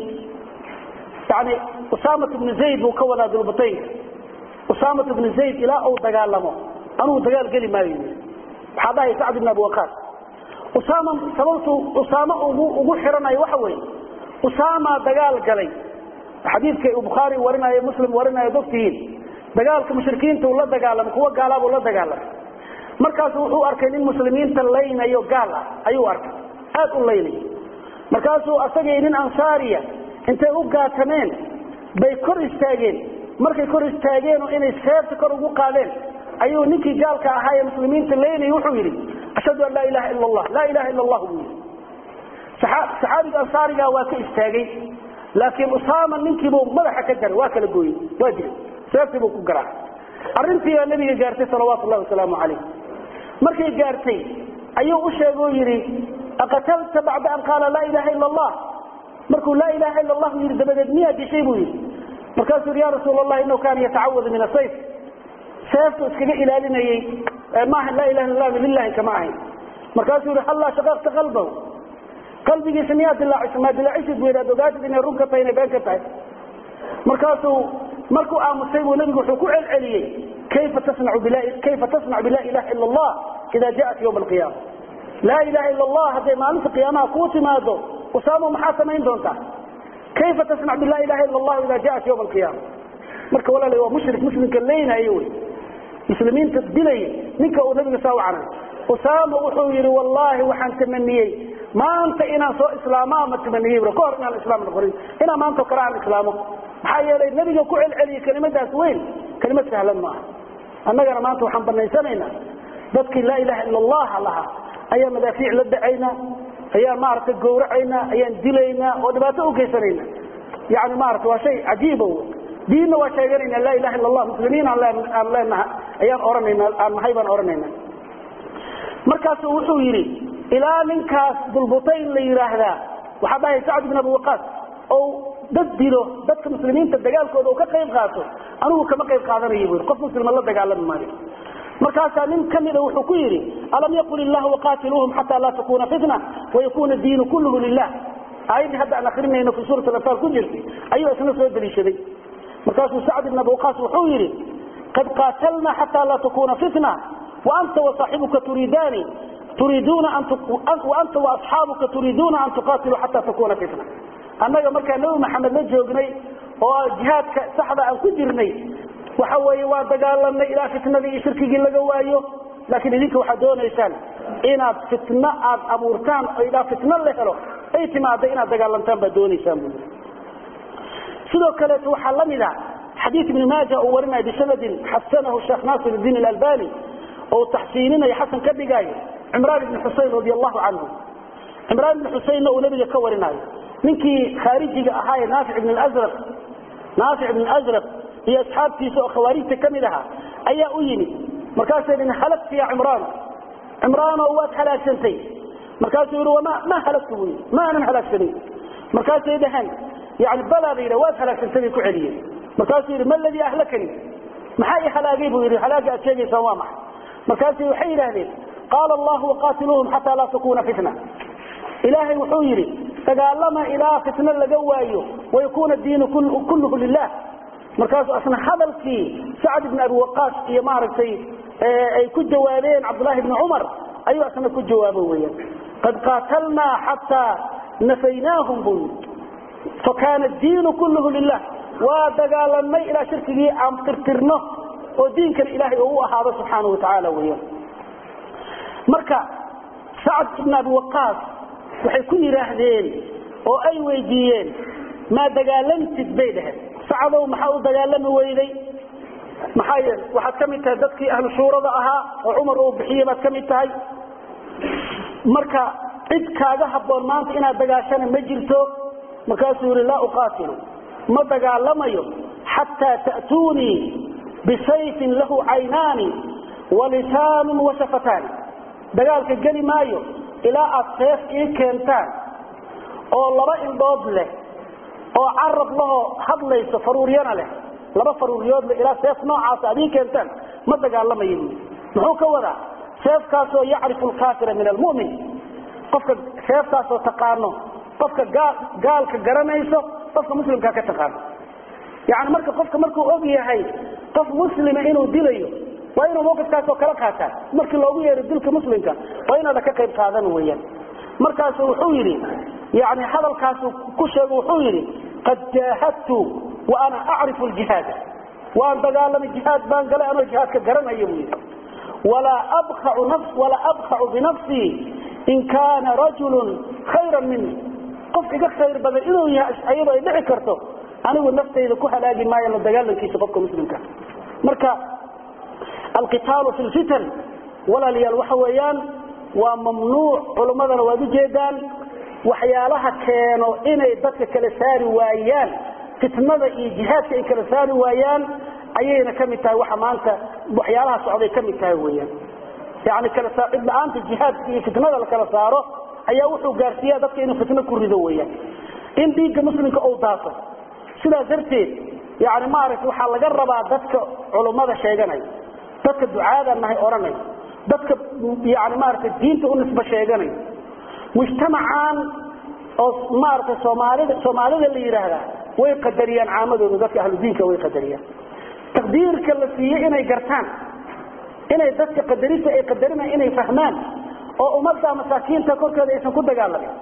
yani usaamat bnu zayd buu ka wadaa dulbutaynka usaamat bnu zayd ilaa uu dagaalamo anugu dagaal geli maayo waxaa dhahay sacd ibn abi waqaas usaama sababtu usaame ugu xiranayo waxa weeye usaama dagaal galay xadiidka uu bukhaari warinayo muslim warinayo dogtihiin dagaalka mushrikiinta uu la dagaalamay kuwa gaalaabuu la dagaalamay markaasu wuxuu arkay nin muslimiinta laynayo gaal ah ayuu arkay aad u laynayo markaasuu asagii nin ansaariya intay u gaatameen bay kor istaageen markay kor istaageenoo inay seebta kor ugu qaadeen ayuu ninkii gaalka ahaa ee muslimiinta laynayay wuxuu yidhi ashhadu an laa ilaha ila allah laa ilaha ila allah buu yidhi saxaabiga ansaariga waa ka istaagay laakiin usaama ninkiibuu madaxa ka jaray waa kala gooyey waa dilay seebtii buu ku garaacay arrintii baa nabiga gaartay salawaatu llahi wasalaamu calayh markay gaartay ayuu u sheegoo yidhi aqatalta bacda an qaala laa ilaha ila allah markuu laa ilaha ila allahu yidhi dabadeed miyaa dishay buu yidhi markaasuu yidhi ya rasuul allah inahu kaana yatacawadu min asayf seeftu iskaga ilaalinayey maaha laa ilaha illa allah lilahi kama ahayn markaasuu yidhi hallaa shaqaqta qalbahu qalbigiisa miyaa dilaaciso maa dilaacisid bu yidhahd ogaatid inay run ka tahay inay been ka tahay markaasuu markuu aamusay buu nabigu wuxuu ku celceliyey kayfa tasnacu kayfa tasnacu bila ilaha ila allah ida jaءat ywma alqiyama laa ilaha ila allah hadday maalinta qiyaamaha kuu timaado usaamo maxaa samayn doontaa kayfa tasnac bilaa ilaha ila allahu ida jaat yawma alqiyaama marka walaala waa mushrik muslimka leynayo wey muslimiinta dilaya ninka uu nabiga saa u canay usaama wuxuu yidhi wallaahi waxaan tamaniyey maanta inaan soo islaamo ama tamaniyey bro kahor inaan islaam noqonin inaan maanta o kale aan islaamo maxaa yeelay nabiga ku celceliyey kelimadaas weyn kelimad sahlan maaha annagana maanta waxaan banaysanaynaa dadkii laa ilaha ila allah lahaa ayaan madaafiic la dhacaynaa ayaan maaragtay gawracaynaa ayaan dilaynaa oo dhibaato u geysanayna yani maarata waa shay cajiiba w diinna waa sheeganayna laa ilaha illa allah muslimiin aan leenaha ayaan ohanayna aan nahay baan ohanayna markaasu wuxuu yidhi ilaa ninkaas dulbutayn la yidhaahdaa waxaa dhahay sacd bin abi waqaas oo dad dilo dadka muslimiinta dagaalkooda uu ka qayb qaato anigu kama qayb qaadanayo bu qof muslima la dagaalami maayo markaasaa nin kamida wuxuu ku yidhi alam yaqul illahu waqatiluuhum xataa laa takuna fitna wayakuna diinu kulluhu lilah aayaddii hadda aan akrinayno fi suurat alanfaal ku jirtay ayuu isna soo daliishaday markaasuu sacd ibn abi waqaas wuxuu yidhi qad qaatalna xataa laa takuna fitna waanta wasaaxibuka turiidaani turiiduuna anta waasxaabuka turiiduuna an tuqaatiluu xataa takuna fitna annaga markaa nabi maxamed la joognay oo jihaadka saxda aan ku jirnay waxa weeye waa dagaalanay ilaa fitnadii iyo shirkigii laga waayo laakiin idinka waxaad doonaysaan inaad fitno aad abuurtaan oo ilaa fitno la helo ay timaada inaad dagaalantaan baad doonaysaan bu sidoo kaleeto waxaa la mid a xadiid ibni maaja uu warinaya bisanadin xasanahu sheekh naasir iddiin alalbani oo taxsiininayo xasan ka dhigaayo cimraan ibni xusein radi allahu canhu cimraan ibni xuseynna uu nabiga ka warinayo ninkii khaarijiga ahaa ee naafic ibn azraq naafic ibn azraq iyo asxaabtiisa oo khawaarijta ka mid ahaa ayaa u yimid markaasay dhin halagta ya cimraan cimraanoo waad halaagsantay markaasuu yidhi wama ma halagtu bu yidhi ma aanan halaagsanin markaasay dhaheen yani balaa ba yidha waad halaagsantay bay ku celiyeen markaasuu yidhi ma ladii ahlakani maxaa i halaagay buu yidhi halaaga aad sheegaysaan waa maxay markaasay waxay yidhaahdeen qaala allahu waqaatiluuhum xataa laa takuna fitna ilaahay wuxuu yidhi dagaalama ilaa fitno laga waayo wayakuna diinu kulluhu lilah markaasu asna hadalkii sacd ibn abi waqaas iyo maaragtay ay ku jawaabeen cabdulahi bni cumar ayuu asna ku jawaabo weyan qad qaatalnaa xataa nafaynaahum buu yii fakana diinu kulluhu lilah waa dagaalanay ilaa shirkigii aan tirtirno oo diinkana ilahay oo u ahaado subxaana wa tacaala weyan marka sacd ibn abi waqaas waxay ku yidhaahdeen oo ay weydiiyeen maa dagaalantid bay dhaheen sacdow maxaa u dagaalami weyday maxaa yeele waxaad ka mid tahay dadkii ahlu shuurada ahaa oo cumar uu bixiyey baad ka mid tahay marka cid kaaga habboon maanta inaad dagaashana ma jirto markaasuu yihi laa uqaatilu ma dagaalamayo xataa ta'tuunii bisayfin lahu caynaani walisaanun washafataani dagaalka geli maayo ilaa aad seef ii keentaan oo laba indhood leh oo carab lahoo hadlayso faruuryana leh laba faruuryood leh ilaa seef noocaasa ad ii keentaan ma dagaalamayo buui muxuu ka wadaa seefkaasoo yacrifu alkaafira min almu'min qofka seeftaasoo taqaano qofka gaalka garanayso qofka muslimkaa ka taqaano yani marka qofka markuu og yahay qof muslima inuu dilayo waa inuu mawqifkaasoo kala qaataa markii loogu yeero dilka muslimka waa inaada ka qayb qaadan weyaan markaasu wuxuu yidhi yani hadalkaasu ku sheego wuxuu yidhi qad jaahadtu wa ana acrifu ljihaada waan dagaalamay jihaad baan galay anoo jihaadka garanaya buu yidhi walaa abkacu binafsii in kaana rajulun khayran mini qof iga khayr badan inuu yahay ayadoo ay dhici karto anigu naftayda ku halaagi maayo la dagaalankiisa qofka muslimka marka alqitaalu fi lfitan walaalayaal waxa weeyaan waa mamnuuc culummadana waad ujeedaan waxyaalaha keeno inay dadka kala saari waayaan fitnada iyo jihaadka ay kala saari waayaan ayayna ka mid tahay waxa maanta waxyaalaha socday ka mid tahay weyaan yani kala saacid la-aanta jihaadka iyo fitnada la kala saaro ayaa wuxuu gaarsiiya dadka inuu fitno ku rido weyaan in dhiigga muslimka uu daato sidaas darteed yani maaragta waxaa laga rabaa dadka culummada sheeganaya dadka ducaada nahay odhanay dadka yani maaragtay diinta u nisbo sheeganay mujtamacaan oo maaragtay soomaalida soomaalida la yidhaahdaa way qadariyaan caamadooda dadka ahludiinka way qadariyaan taqdiirka la siiyey inay gartaan inay dadka qadarista ay qadarina inay fahmaan oo ummadda masaakiinta korkeeda aysan ku dagaalamin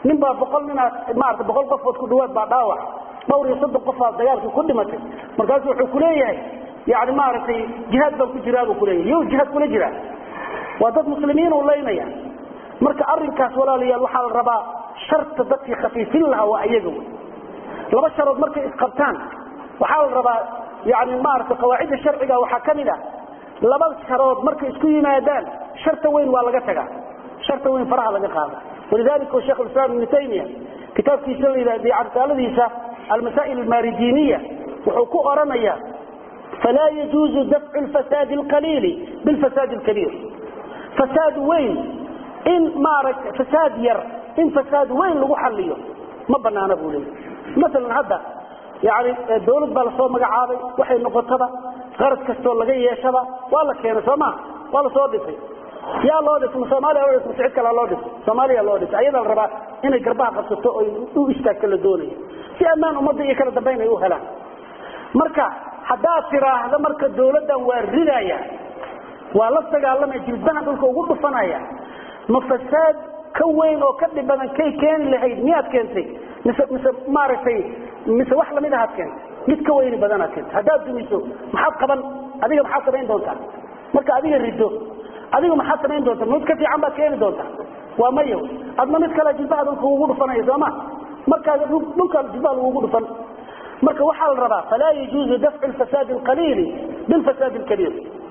nin baa boqol ninaad maarata boqol qofood ku dhawaad baa dhaawac dhowr iyo soddon qofaad dagaalkii ku dhimatay markaasu wuxuu kuleeyahay yani maaragtay jihaad baan ku jiraa buu kuleeyahay yo jihaad kula jiraa waa dad muslimiin u laynaya marka arinkaas walaalayaal waxaa la rabaa sharta dadkii khafiifin lahaa waa iyaga wey laba sharood markay isqabtaan waxaa la rabaa yani maarata qawaacidda sharciga waxaa ka mid ah laba sharood markay isku yimaadaan sharta weyn waa laga tagaa sharta weyn faraha laga qaada walidalika sheekh islam ibnu taymiya kitaabkiisa la yidhahda risaaladiisa almasaa'il almaridiniya wuxuu ku oranaya falaa yajuuzu dafcu lfasaadi alqaliili bilfasaadi alkabiir fasaad weyn in maaragta fasaad yar in fasaad weyn lagu xaliyo ma banaana buu leeyahy maalan hadda yani dawlad baa lasoo magacaabay waxay noqotaba qarad kastoo laga yeeshaba waa la keenay soo maa waa lasoo dhisay yaa loo dhisay soomaaliya loo dhisay cid kalaa loo dhisay soomaaliya loo dhisay ayadaa la rabaa inay garbaha qabsato oy u istaagto la doonayo si ammaan ummadda iyo kala dambayn ay u helaan marka haddaad tiraahdo marka dawladdan waa ridaya waa la dagaalamaya jilbaha dhulka ugu dhufanaya ma fasaad ka weyn oo ka dhib badan kay keeni lahayd miyaad keentay mise mise maaragtay mise wax lamid ahaad keentay mid ka weyni badanaad keentay haddaad dumiso maxaad qaban adiga maxaad samayn doontaa marka adiga rido adiga maxaad samayn doontaa mid ka fiican baad keeni doontaa waa mayo adna mid kale jilbaha dhulka ugu dhufanaya sooma markaa dhulka jilbaha lagugu dhufan marka waxaa la rabaa falaa yajuuzu dafcu lfasaadi alqaliili bilfasaadi alkabiir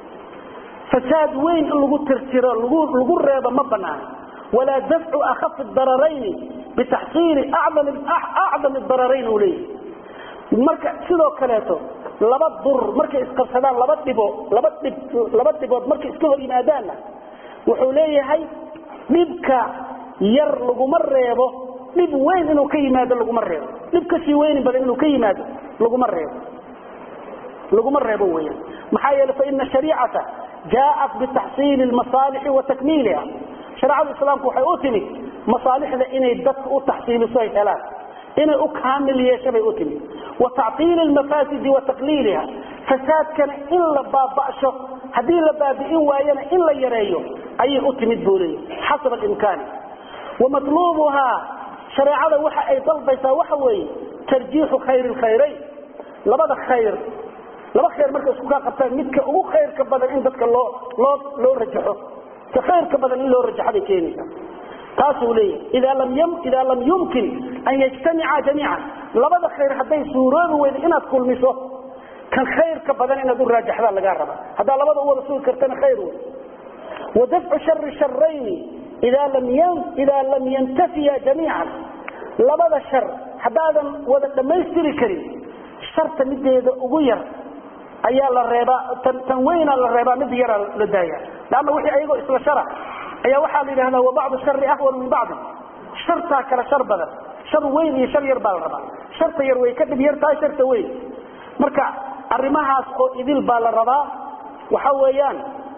fasaad weyn in lagu tirtiro lagu reebo ma banaana walaa dafcu akhafi dararayni bitaxsiili acdam dararayn uu leeyahy marka sidoo kaleeto laba dur markay isqabsadaan laba dhibo laba dhib laba dhibood markay iska hor yimaadaanna wuxuu leeyahay dhibka yar laguma reebo dhib weyn inuu ka yimaado laguma reebo dhib kasii weyni badan inuu ka yimaado laguma reebo laguma reebo weyan maxaa yeele faina shariicata jaaءat bitaxsiili masaalixi wa takmiiliha shareecada islaamku waxay u timid masaalixda inay dadka u taxsiiliso ay helaan inay u kaamil yeesho bay u timid wa tactiili mafaasidi wa taqliiliha fasaadkana in la baaba'sho haddii la baabi'in waayana in la yareeyo ayay u timid buu leeyahy xasaba imkaani wamatluubuhaa shareecada waxa ay dalbaysaa waxa weeye tarjiixu khayri lkhayrayn labada khayr laba khayr marka isku kaa qabtaan midka ugu khayrka badan in dadka loo loo loo rajaxo ka khayrka badan in loo rajaxo bay keenaysaa taasuu leeyahay idaa lam y idaa lam yumkin an yajtamica jamiican labada khayr hadday suuroobi weydo inaad kulmiso kan khayrka badan inaad u raajaxdaa lagaa raba haddaa labada u wada sugi kartana khayr wey wa dafcu shari sharayni idaa lam idaa lam yantafiya jamiican labada shar haddaadan wada dhammaystiri karin sharta mideeda ugu yar ayaa la reebaa tan weyna la reebaa mid yaraa la daaya lanna wixii ayagoo isla shara ayaa waxaa la yidhahdaa wa bacdu shari ahwan min bacdi shartaa kale shar badan shar weyn iyo shar yar baa la rabaa sharta yar way ka dhib yar tahay sharta weyn marka arrimahaas oo idil baa la rabaa waxa weeyaan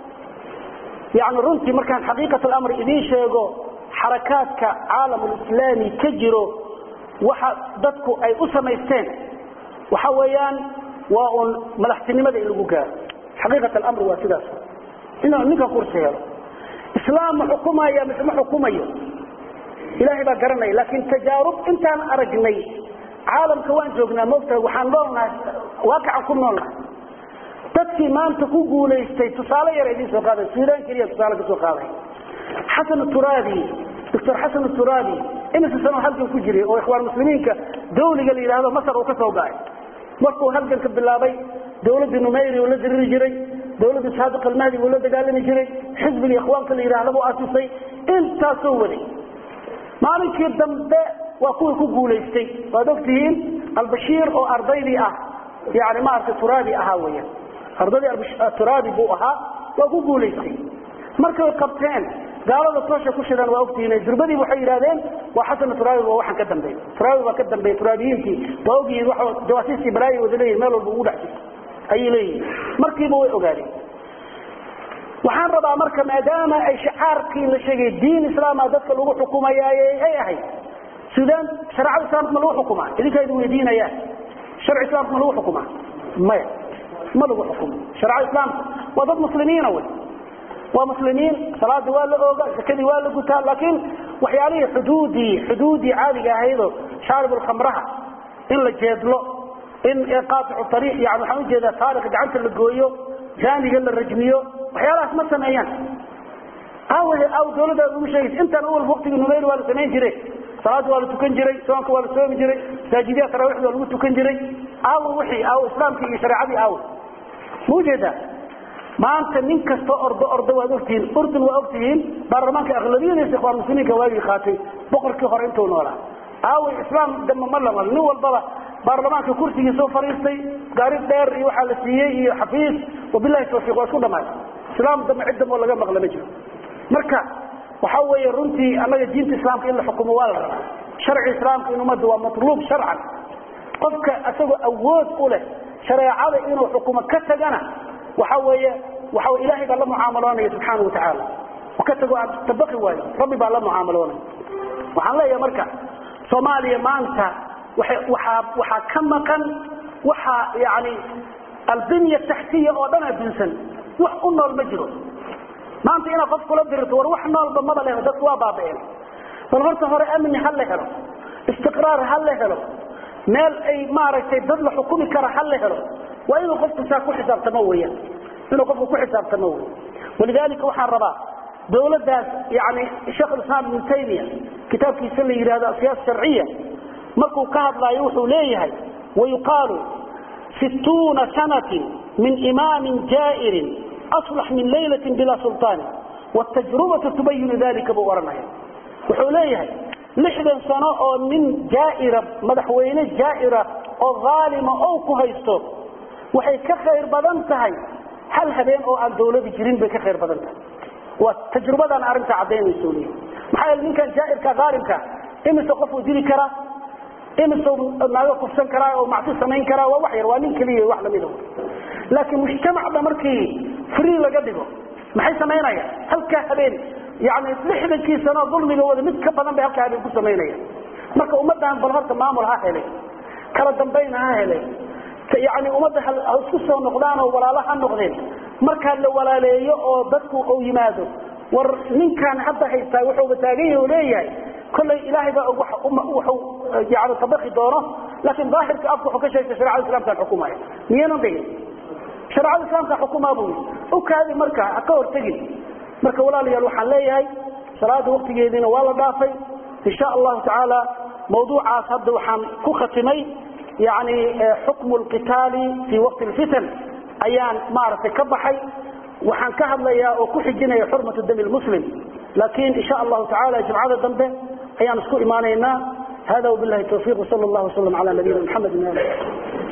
yani runtii markaan xaqiiqat alamri idiin sheego xarakaadka caalamulislaami ka jiro waxa dadku ay u samaysteen waxa weeyaan waa un madaxtinimada in lagu gaaro xaqiiqat alamri waa sidaas inuu ninka kursi helo islaam ma xukumaya mise ma xukumayo ilaahay baa garanaya laakiin tajaarub intaan aragnay caalamka waan joognaa moogtahay waxaan noolnahay waaqicaan ku noolnahay dadkii maanta ku guulaystay tusaale yar idiin soo qaaday suudaan keliya tusaale kasoo qaaday xasan turaabi doctor xasan turaabi imise sano halkan ku jiray oo ikhwaan muslimiinka dawliga la yidhaahdo masar uu ka soo gacay markuu halganka bilaabay dawladii numayri uu la diriri jiray dawladii saadiq almahdi buu la dagaalami jiray xisbiga ikhwaanka la yidhaahda buu asisay intaasoo waday maalinkii dambe waa kuwii ku guulaystay waad ogtihiin albashiir oo ardaydii ah yani maaragtay turaabi ahaa weyan ardaydii turaabi buu ahaa waa ku guulaystay markay qabteen gaalada toosha ku shidaan waa ogtihiin durbadii waxay yidhahdeen waa xasan turaabi waa waxaan ka dambeey turaabi baa ka dambeeya turaabiyiintii waa ogyihiin wa jawaasiistii balaaya wada leeyihin meel walba ugu dhex jirto ayay leeyihiin markiiba way ogaadeen waxaan rabaa marka maadaama ay shicaarkii la sheegay diin islaama dadka lagu xukumayaaye ay ahayd suudaan shareecada islaamka ma lagu xukumaa idinkaa idin weydiinayaan sharci islaamka ma lagu xukumaa maya ma lagu xukumo shareecada islaamka waa dad muslimiina wey waa muslimiin salaadii waa la ooga zakadii waa la gutaa laakiin waxyaalihii xuduudii xuduudii caadiga ahaydoo shaaribulkhamraha in la jeedlo in qaaicu ariiq yani waxaan ujeedaa taariqa gacanta la gooyo jaaniga la rajmiyo waxyaalahaas ma sameeyaan aaw aaw dawladda ugu sheegaysa intaan awal waktigii numayr waa la samayn jiray salaada waa la tukan jiray soonka waa la soomi jiray masaajidyaha taraawiixda waa lagu tukan jiray aawo wixii aawo islaamkii iyo shareecadii aawo ma ujeedaa maanta nin kasta ordo ordo waad ogtihiin urdun waa ogtihiin baarlamaanka aqlabiyadiisa ikhwaan muslimiinka waagii qaatay boqorkii hore intuu noolaa aawo islaam damba ma lamal nin walbaba baarlamaanka kursigiisoo fariistay gaari dheer iyo waxaa la siiyey iyo xafiis wabilahi tawfiiq waa isku dhamaay islaam dambe cid dambe oo laga maqla ma jiro marka waxa weeye runtii annaga diinta islaamka in la xukumo waa la rabaa sharci islaamka in ummadda waa matluub sharcan qofka isagoo awood u leh shareecada inuu xukumo ka tagana waxa weeye waxa wey ilaahay baa la mucaamaloonaya subxaana wa tacaala ka tago aan tabaqi waayo rabbi baa la mucaamaloonaya waxaan leeyahay marka soomaaliya maanta waaa waxaa ka maqan waxaa yani albinya taxtiya oo dhan adunsan wax u nool ma jiro maanta inaad qof kula dirto war wax noolba maba leho dadku waa baaba'een bal horta hore amni ha la helo istiqraar ha la helo meel ay maaragtay dad la xukumi kara ha la helo waa inuu qofku saa ku xisaabtamo weyaan inuu qofku ku xisaabtamo wey walidalika waxaan rabaa dawladdaas yani sheekh islaam ibnu taymiya kitaabkiisa la yidhahdo siyaasa sharciya markuu ka hadlaayo wuxuu leeyahay wayuqaalu situuna sanatin min imaamin jaa'irin aslax min laylatin bilaa sultaani wtajrubatu tubayinu dalika buu ohanaya wuxuu leeyahay lixdan sano oo nin jaaira madaxweyne jaaira oo aalima ou ku haysto waxay ka khayr badan tahay hal habeen oo aan dawladi jirin bay ka khayr badan tahay waa tajrubadan arrinta cadaynayso leeyahy maxaa yeele ninkan jaairka aalimka imise qofuu dili karaa imise naago kufsan karaa oo macsi samayn karaa waa wax yar waa nin keliya wax lamida laakiin mujtamacda markii free laga dhigo maxay samaynayaan halkaa habeen yani lixdankii sano dulmiga wada mid ka badan bay halkaa habeen ku samaynayaan marka ummaddan bal horta maamul ha hele kala dambayna ha hele yani ummadda ha isku soo noqdaan oo walaalo ha noqdeen markaa la walaaleeyo oo dadku uu yimaado war ninkaan hadda haystaa wuxuuba taagan yahi oo leeyahay kollay ilaahay baa wuxuu yani tabaqi doono laakiin daahirka afka wuxuu ka sheegtay sharecada islamkaan xukumaya miyanan dhigin shareecada islaamka xukumaa buu yii ukaadi marka ha ka hortegin marka walaalayaal waxaan leeyahay salaada waktigeediina waa la dhaafay insha allahu tacaala mawduucaas hadda waxaan ku khatimay yani xukmu lqitaali fii waqti lfitan ayaan maaragtay ka baxay waxaan ka hadlayaa oo ku xijinaya xurmatu dami lmuslim laakiin insha allahu tacaala jimcada dambe ayaan isku imaanaynaa hada wabilahi tawfiq wsal llah wslam ala nabiyina mxamed